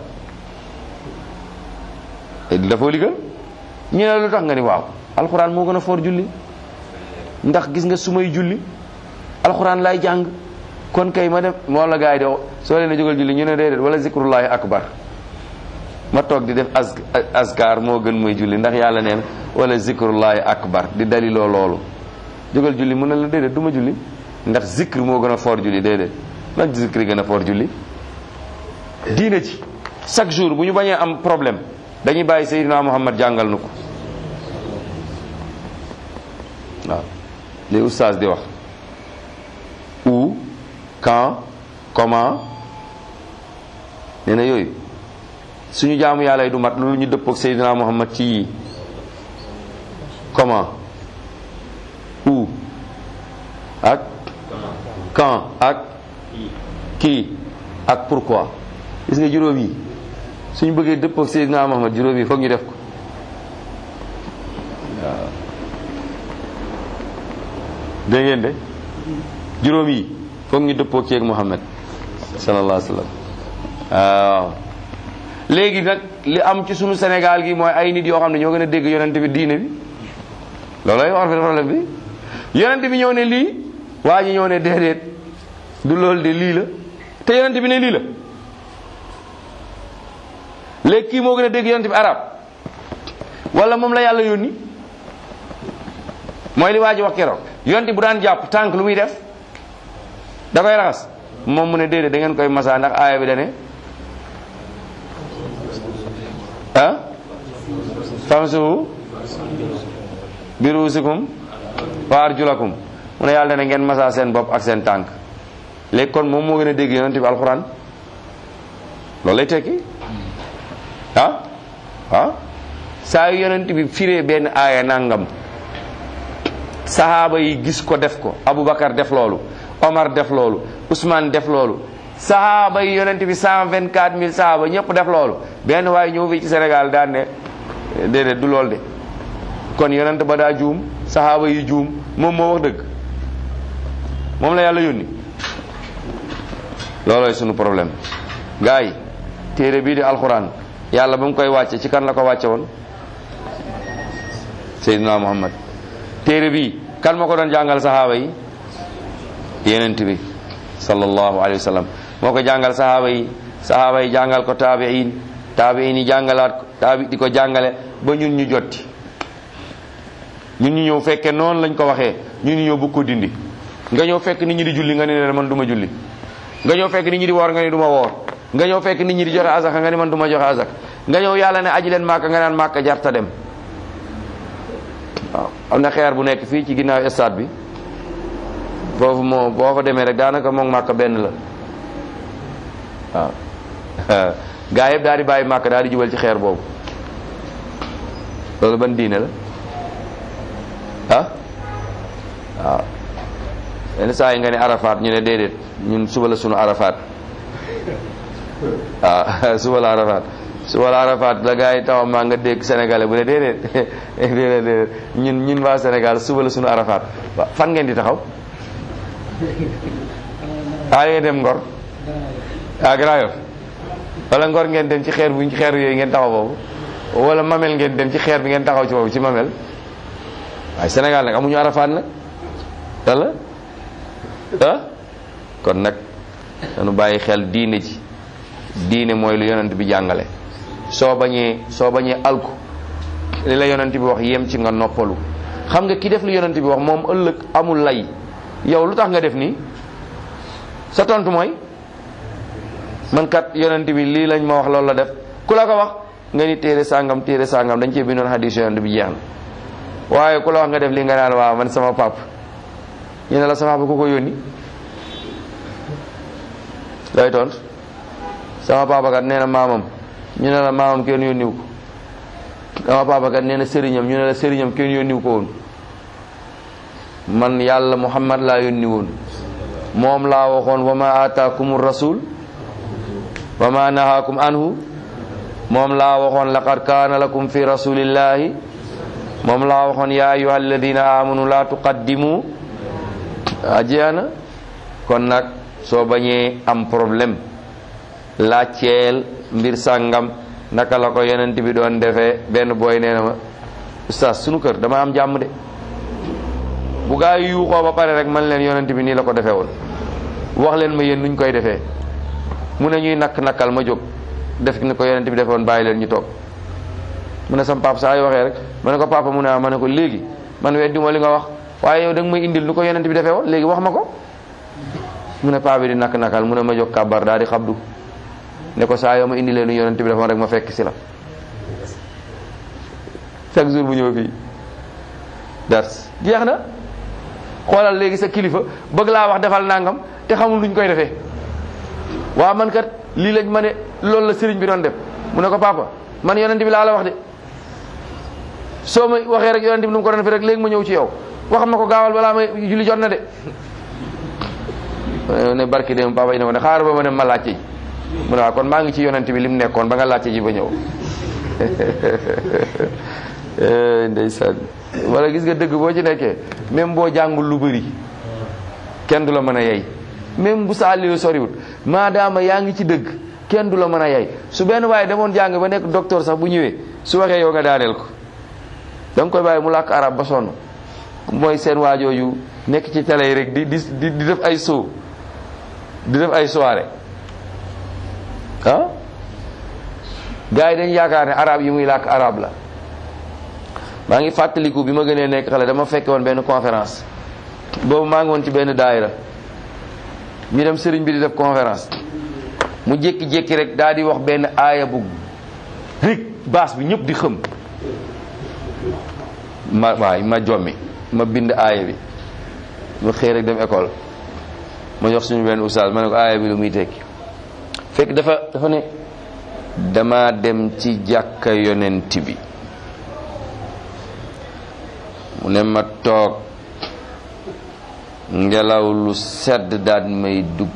dafa li gën ñu ne la lu tax nga ni waaw alxuraan moo gën a foor julli ndax gis nga su may julli alxuraan laay jàng kon kay ma dem moom la gars yi di soo leen a jógal julli ñu ne déedéet wala zikrullahi akbar ma toog di def as askar moo gën mooy julli ndax yàlla neen wala zikrullahi akbar di daliloo loolu jógal julli mu ne la déedéet du ma julli ndax zikr moo gën a foor julli déedéet nag zikr gën a foor julli diine ci chaque jour bu ñu bañee am problème dañuy bàyyi Seydina Muhammad jàngal nu ko waaw li oustaz di wax où quand comment nee na yooyu suñu jaamu yàlla yi du mat loolu ñu dëppook Seydina Muhammad ci yii comment où ak quand ak kii ak pourquoi gis nga juróom yi suñu bëggee dëppook Seydina Muhammad juróom yi foog ñu def ko waaw dégg ngeen de juróom yi foog ñu dëppook ceeg Muhammad sallallahu alayhi wa sallam waaw léegi nag li am ci sunu Sénégal gi mooy ay nit yoo xam ne ñoo gën a dégg yonent bi diine bi loolooy war fi problème bi yonent bi ñëw ne lii waa ji ñëw ne déedéet du loolu de lii la te yonent bi ne lii la léegi kii moo gën a dégg yonent bi arab wala moom la yàlla yónni mooy li waa ji wax keroog yonent bu daan jàpp tànk lu muy def da koy raxas moom mu ne déedéet da ngeen koy masa ndax aaya bi da ne ah famsuhu bi ruusikum wa arjulakum mu ne yàlla ne ngeen masa seen bopp ak seen tànk léegi kon moom moo gën a dégg yonent bi alxuraan loolu lay tekki ah ah saa yu yonent bi firee benn aaya nangam sahaaba yi gis ko def ko Aboubacar def loolu Omar def loolu Ousmane def loolu sahaaba yi yonent bi cent vingt quatre mille sahaaba ñëpp def loolu benn waaye ñëw fii ci Sénégal daan ne déedéet du loolu de kon yonent ba daa juum sahaaba yi juum moom moo wax dëgg moom la yàlla yónni loolooy sunu problème gars yi téere bii di alxuraan yàlla ba mu koy wàcce ci kan la ko wàcce woon Seydina Muhammad téere bi kan ma ko doon jàngal sahaaba yi yenent bi sallallahu alayhi wa sallam moo ko jàngal sahaaba yi sahaaba yi jàngal ko taabiin taabiin yi jàngalaat ko taabi di ko jàngale ba ñun ñu jotti ñun ñu ñëw fekke noonu lañ ko waxee ñun ñu ñëw bëgg ko dindi nga ñëw fekk nit ñi di julli nga ne leen man du ma julli nga ñëw fekk nit ñi di woor nga ne du ma woor nga ñëw fekk nit ñi di joxe azaka nga ne man du ma joxe azaka nga ñëw yàlla ne aji leen màkka nga naan màkka jarta dem waaw am na xeer bu nekk fii ci ginnaaw stade bi foofu moo boo fa demee rek daanaka moom màkka benn la waaw gaa yëpp daal di bàyyi màkka daal di jubal ci xeer boobu loolu ban diine la ah waaw yenn saa yi nga ne arafaat ñu ne déedéet ñun suba la sunu arafaat waaw suba la arafaat suba la arafaat la gaa yi taxaw maa nga dégg sénégalais bu ne déedéet déedéet déedéet ñun ñun waa Sénégal suba la sunu arafaat waaw fan ngeen di taxaw ah ngeen dem Ngor ah Grand Yoff wala Ngor ngeen dem ci xeer bu xeer yooyu ngeen taxaw boobu wala Mamel ngeen dem ci xeer bi ngeen taxaw ci boobu ci Mamel waaye Sénégal nag amuñu arafaat nag wala ah kon nag dañu bàyyi xel diine ji diine mooy lu yonent bi jàngale soo bañee soo bañee alku li la yonent bi wax yem ci nga noppalu xam nga ki def lu yonent bi wax moom ëllëg amul lay yow lu tax nga def nii sa tontu mooy man kat yonent bi lii lañ ma wax loolu la def ku la ko wax nga ni téere sàngam téere sàngam dañ cee bindoon hadis yonent bi jeex na waaye ku la wax nga def li nga naan waaw man sama pap ñu ne la sama papa ku ko yónni lay tontu sama papa kat nee na maamam ñu ne la maamam kenn yónniw ko sama papa kat nee na sëriñam ñu ne la sëriñam kenn yónniw ko woon man yàlla muhammad laa yónni woon moom laa waxoon wa ma ataakum rasul wa ma nahaakum anhu moom laa waxoon laqad kaana lakum fi rasulillahi moom laa waxoon ya ayuha alladina amanu la tuqaddimu ajiana kon nag soo bañee am problème laajteel mbir sàngam naka la ko yonent bi doon defee benn booy nee na ma oustaz sunu kër dama am jàmm de bu gaa yi yuuxoo ba pare rek man leen yonent bi nii la ko defee woon wax leen ma yéen nuñ koy defee mu ne ñuy nakk nakkal ma jóg def ni ko yonent bi defee woon bàyyi leen ñu toog mu ne sam papa saa yu waxee rek ma ne ko papa mu ne ah ma ne ko léegi man weddi ma li nga wax waaye yow da nga may indil nu ko yonent bi defee woon léegi wax ma ko mu ne paa bi di nakk nakkal mu ne ma jóg kàbbar daal di xabdu ne ko saa yoo ma indi leen nu yonent bi defoon rek ma fekk si la chaque jour bu ñëw fii dars jeex na xoolal léegi sa kilifa bëgg laa wax defal nangam te xamul luñ koy defee waaw man kat lii lañ ma ne loolu la sëriñ bi doon def mu ne ko papa man yonent bi laa la wax de soo ma waxee rek yonent bi nu mu ko doon defee rek léegi ma ñëw ci yow wax ma ko gaawal balaa may julli jot na de ne barki dem papa yi ne ko ne xaar ba ma dem ma laajte ji mu ne waaw kon maa ngi ci yonent bi li mu nekkoon ba nga laajte ji ba ñëw ndeysaan wala gis nga dëgg boo ci nekkee même boo jàngul lu bëri kenn du la mën a yey même bu saali lu soriwut maadaama yaa ngi ci dëgg kenn du la mën a yey su benn waaye demoon jàng ba nekk docteur sax bu ñëwee su waxee yow nga daaneel ko da nga koy bàyyi mu làkk arab ba sonn mooy seen waajooju nekk ci télé yi rek di di di def ay show di def ay soirée ah gars yi dañ yaakaar ne arab yi muy làkk arab la maa ngi fàttaliku bi ma gënee nekk xale dama fekke woon benn conférence boobu maa ngi woon ci benn daayira ñu dem sëriñ bi di def conférence mu jékki-jékki rek daal di wax benn aaya bu rek baas bi ñëpp di xëm ma waay ma jommi ma bind aaya bi ma xëy rek dem école ma jox suñu benn oustaz ma ne ko aaya bi lu muy tekki fekk dafa dafa ne dama dem ci jàkka yonent bi mu ne ma toog ngelaw lu sedd daal may dugg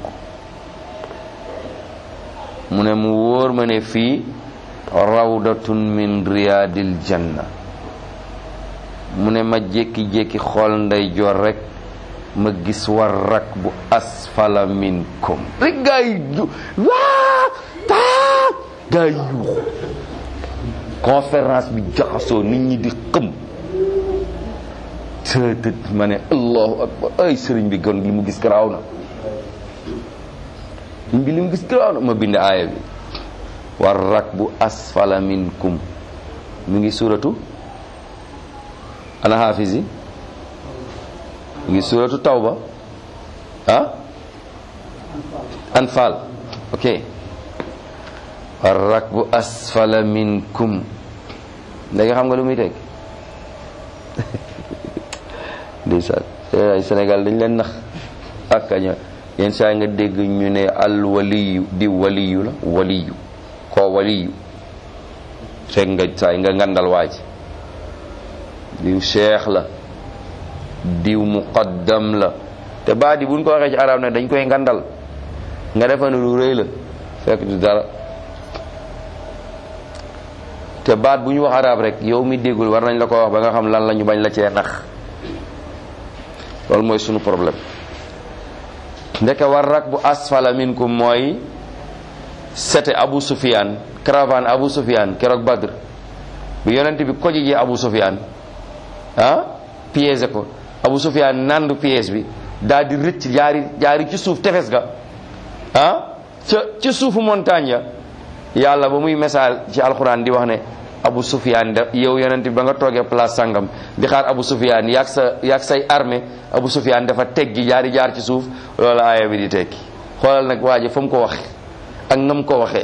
mu ne mu wóor ma ne fii rawdatun min riyaadil janna mu ne ma jékki-jékki xool ndey joor rek ma gis war rak bu asfala minkum rek gaa yi waa taa gaa yi yuuxu conférence bi jaxasoo nit ñi di xëm tëtët ma ne allahu akbar ay sëriñ bi gën li mu gis garaaw na sëriñ bi li mu gis garaaw na ma bind aaya bi war rak bu asfala minkum mu ngi suratu ana hafiz yi mu ngi suratu tawba ah anfal ok war rak bu asfala minkum léegi xam nga lu muy teg ndeysaan ay Sénégal dañ leen nax ak kaña yenn saa nga dégg ñu ne al waliyu di waliyu la waliyu koo waliyu fekk nga saa nga ngandal waaj diw cheikh la diw muqaddam la te baat yi buñ ko waxee ci arab ne dañ koy ngandal nga defa ne lu rëy la fekk du dara te baat bu ñu wax arab rek yow mi déggul war nañ la ko wax ba nga xam lan la ñu bañ la cee nax loolu mooy sunu problème ndeke war rak bu asfala minkum mooy sete Abu Sufyan caravane Abu Sufyan keroog Badr bu yonent bi koji ji Abu Sufyan ah piégé ko Abu Sufyan nandu piège bi daal di rëcc jaari jaari ci suuf tefes ga ah ca ca suufu montagne ya yàlla ba muy message ci alxuraan di wax ne Abu Sufyan da yow yonent bi ba nga toogee place sangam di xaar Abu Sufyan yaag sa yaag say armée Abu Sufyan dafa teggi jaari jaar ci suuf loolu aaya bi di tekki xoolal nag waa ji fa mu ko waxe ak nam ko waxee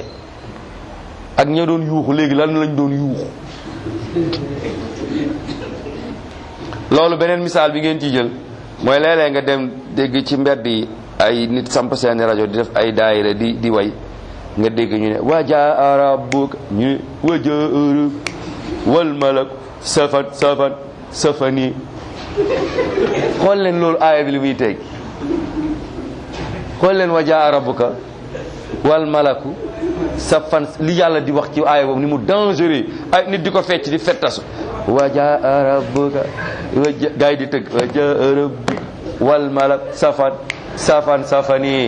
ak ña doon yuuxu léegi lan lañ doon yuuxu loolu beneen misaal bi ngeen ci jël mooy léeg-léeg nga dem dégg ci mbedd yi ay nit samp seeni rajo di def ay daayira di di way nga dégg ñu ne wajaa rabbuka ñu ne wajaa rabbuka wal malak safan safan safani xool leen loolu aaya bi li muy teg xool leen wajaa rabbuka wal malaku safan li yàlla di wax ci aaya boobu ni mu dangereux ay nit di ko fecc di fettasu wajaa rabbuka waja gaa yi di tëgg wajaa rabbuka wal malak safan safan safani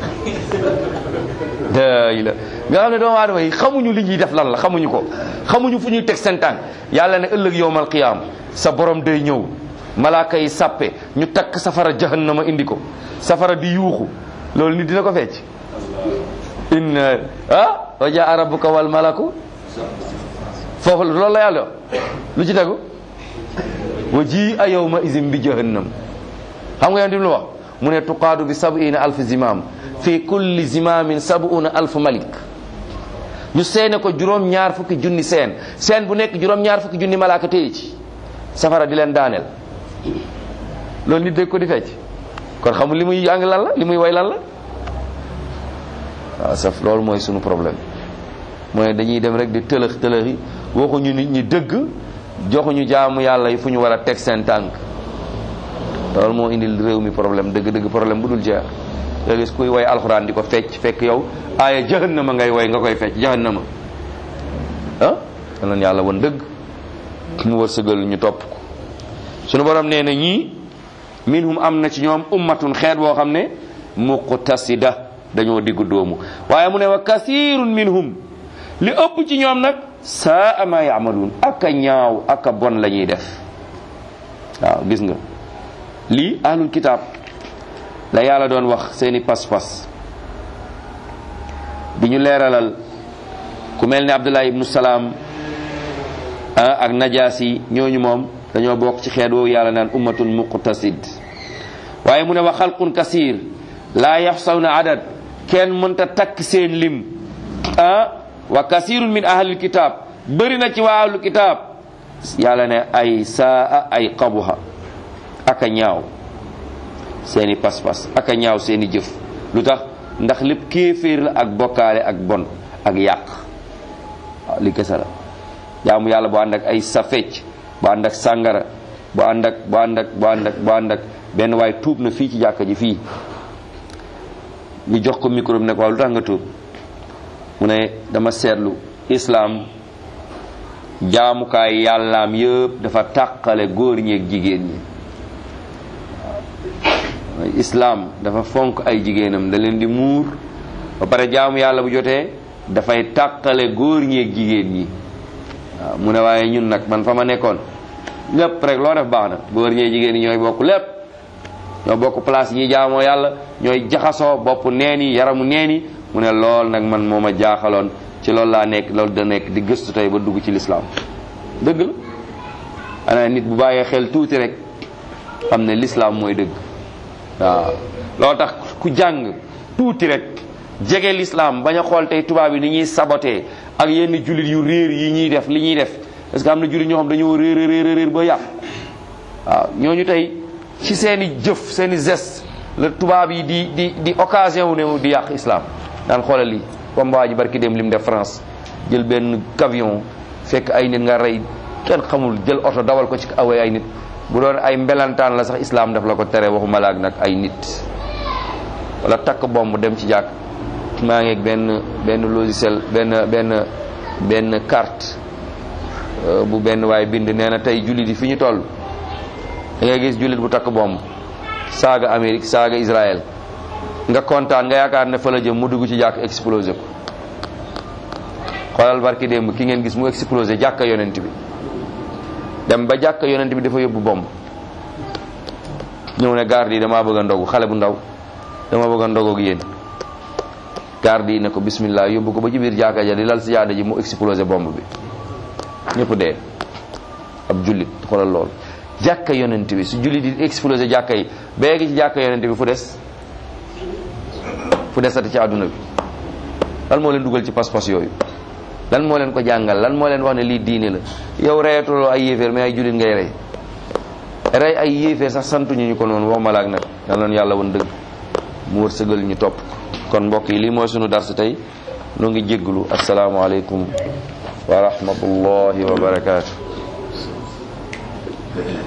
daay la nga xam ne doomu aadama yi xamuñu li ñuy def lan la xamuñu ko xamuñu fu ñuy teg seen tànk yàlla ne ëllëg yowmal qiyaam sa borom day ñëw malaaka yi sàppe ñu takk safara jahannama indi ko safara di yuuxu loolu nit dina ko fecc inna ah wa jaa rabbuka wal malaku foofu loolu la yàlla lu ci tegu wa ji a yawma izin bi jahannam xam nga yonent bi lu wax mu ne tuqaadu bi sab'ina alf zimam fi kulli zimamin sab'una alf malik ñu seene ko juróom ñaar fukki junni seen seen bu nekk juróom ñaar fukki junni malaaka téye ci safara di leen daaneel loolu nit dégg ko di fecc kon xamul li muy jàng lan la li muy way lan la waaw saf loolu mooy sunu problème mooy dañuy dem rek di tëlëx tëlëxi waxuñu nit ñi dëgg joxuñu jaamu yàlla yi fu ñu war a teg seen tànk loolu moo indil réew mi problème dëgg dëgg problème bu dul jeex nga gis kuy way alxuraan di ko fecc fekk yow aaya jahannama ngay way nga koy fecc jahannama ah nan yàlla won dëgg mu wërsëgal ñu topp ko sunu borom nee na ñii minhum am na ci ñoom ummatun xeet boo xam ne muqtasida dañoo diggu doomu waaye mu ne wa kasirun minhum li ëpp ci ñoom nag saa ma yaamaluun ak a ñaaw ak a bon la ñuy def waaw gis nga lii ahlul kitaab la yàlla doon wax seeni pas-pas bi ñu leeralal ku mel ni abdullah ibnu salaam ak najaasi ñooñu moom dañoo bokk ci xeet woowu yàlla naan ummatun muqtasid waaye mu ne wa xalqun kasir laa yaxsawna adad kenn mënta takk seen lim ah wa kasirun min ahlil kitaab bëri na ci waa ahlul kitaab yàlla ne ay saa ay qabuha aka ñaaw seeni pas-pas aka ñaaw seeni jëf lu tax ndax lépp kéeféer la ak bokkaale ak bon ak yàq waaw li kese la jaamu yàlla bu ànd ak ay safecc bu ànd ak sàngara bu ànd ak bu ànd ak bu ànd ak bu ànd ak benn waay tuub na fii ci jàkka ji fii ñu jox ko micro bi ne ko waaw lu tax nga tuub mu ne dama seetlu islaam jaamukaay yàllaam yëpp dafa tàqale góor ñi ak jigéen ñi waaw islaam dafa fonk ay jigéenam da leen di muur ba pare jaamu yàlla bu jotee dafay tàqale góor ñi ak jigéen ñi waaw mu ne waaye ñun nag man fa ma nekkoon lépp rek loo def baax na góor ñee jigéen ñi ñooy bokk lépp ñoo bokk place yi ñuy jaamoo yàlla ñooy jaxasoo bopp neen yi yaramu neen yi mu ne lool nag man moo ma jaaxaloon ci loolu laa nekk loolu da nekk di gëstu tey ba dugg ci lislaam dëgg la ana nit bu bàyyee xel tuuti rek xam ne lislaam mooy dëgg waaw loolu tax ku jàng tuuti rek jege lislaam bañ a xool tey tubaab yi ni ñuy sabotee ak yenn jullit yu réer yi ñuy def li ñuy def parce que am na jullit ñoo xam dañoo réer réer réer ba yàq waaw ñooñu tey ci seeni jëf seeni geste la tubaab yi di di di occasion wu ne di yàq islam daan xoolal lii comme waa ji barki dem lim def France jël benn camion fekk ay nit nga rey kenn xamul jël oto dawal ko ci awee ay nit bu doon ay mbelantaan la sax islam daf la ko tere waxuma laak nag ay nit wala takk bomb dem ci jàkk maa ngi ak benn benn logiciel benn benn benn carte bu benn waay bind nee na tey jullit yi fi ñu toll da ngay gis jullit bu takk bomb saaga Amérique saaga Israël nga kontaan nga yaakaar ne fa la jëm mu dugg ci jàkk explosé ko xoolal barki démb ki ngeen gis mu explosé jàkka yonent bi dem ba jàkka yonent bi dafa yóbbu bomb ñëw ne garde yi damaa bëgg a ndogu xale bu ndaw dama bëgg a ndogu ak yéen garde yi ne ko bismillah yóbbu ko ba ci biir jàkka ja di lal si jaada ji mu explosé bomb bi ñëpp dee ab jullit xoolal loolu jàkka yonent bi su jullit di explosé jàkka yi béegi ci jàkka yonent bi fu des fu desati ci àdduna bi lan moo leen dugal ci pas-pas yooyu lan moo leen ko jàngal lan moo leen wax ne lii diine la yow reyatuloo ay yéeféer mais ay jullit ngay rey rey ay yéefee sax santuñu ñu ko noonu waxuma laak nag yal na yàlla woon dëgg mu wërsëgal ñu topp kon mbokk yi lii mooy sunu darsu tey nu ngi jégglu asalaamualeykum wa rahmatullahi wa barakaatu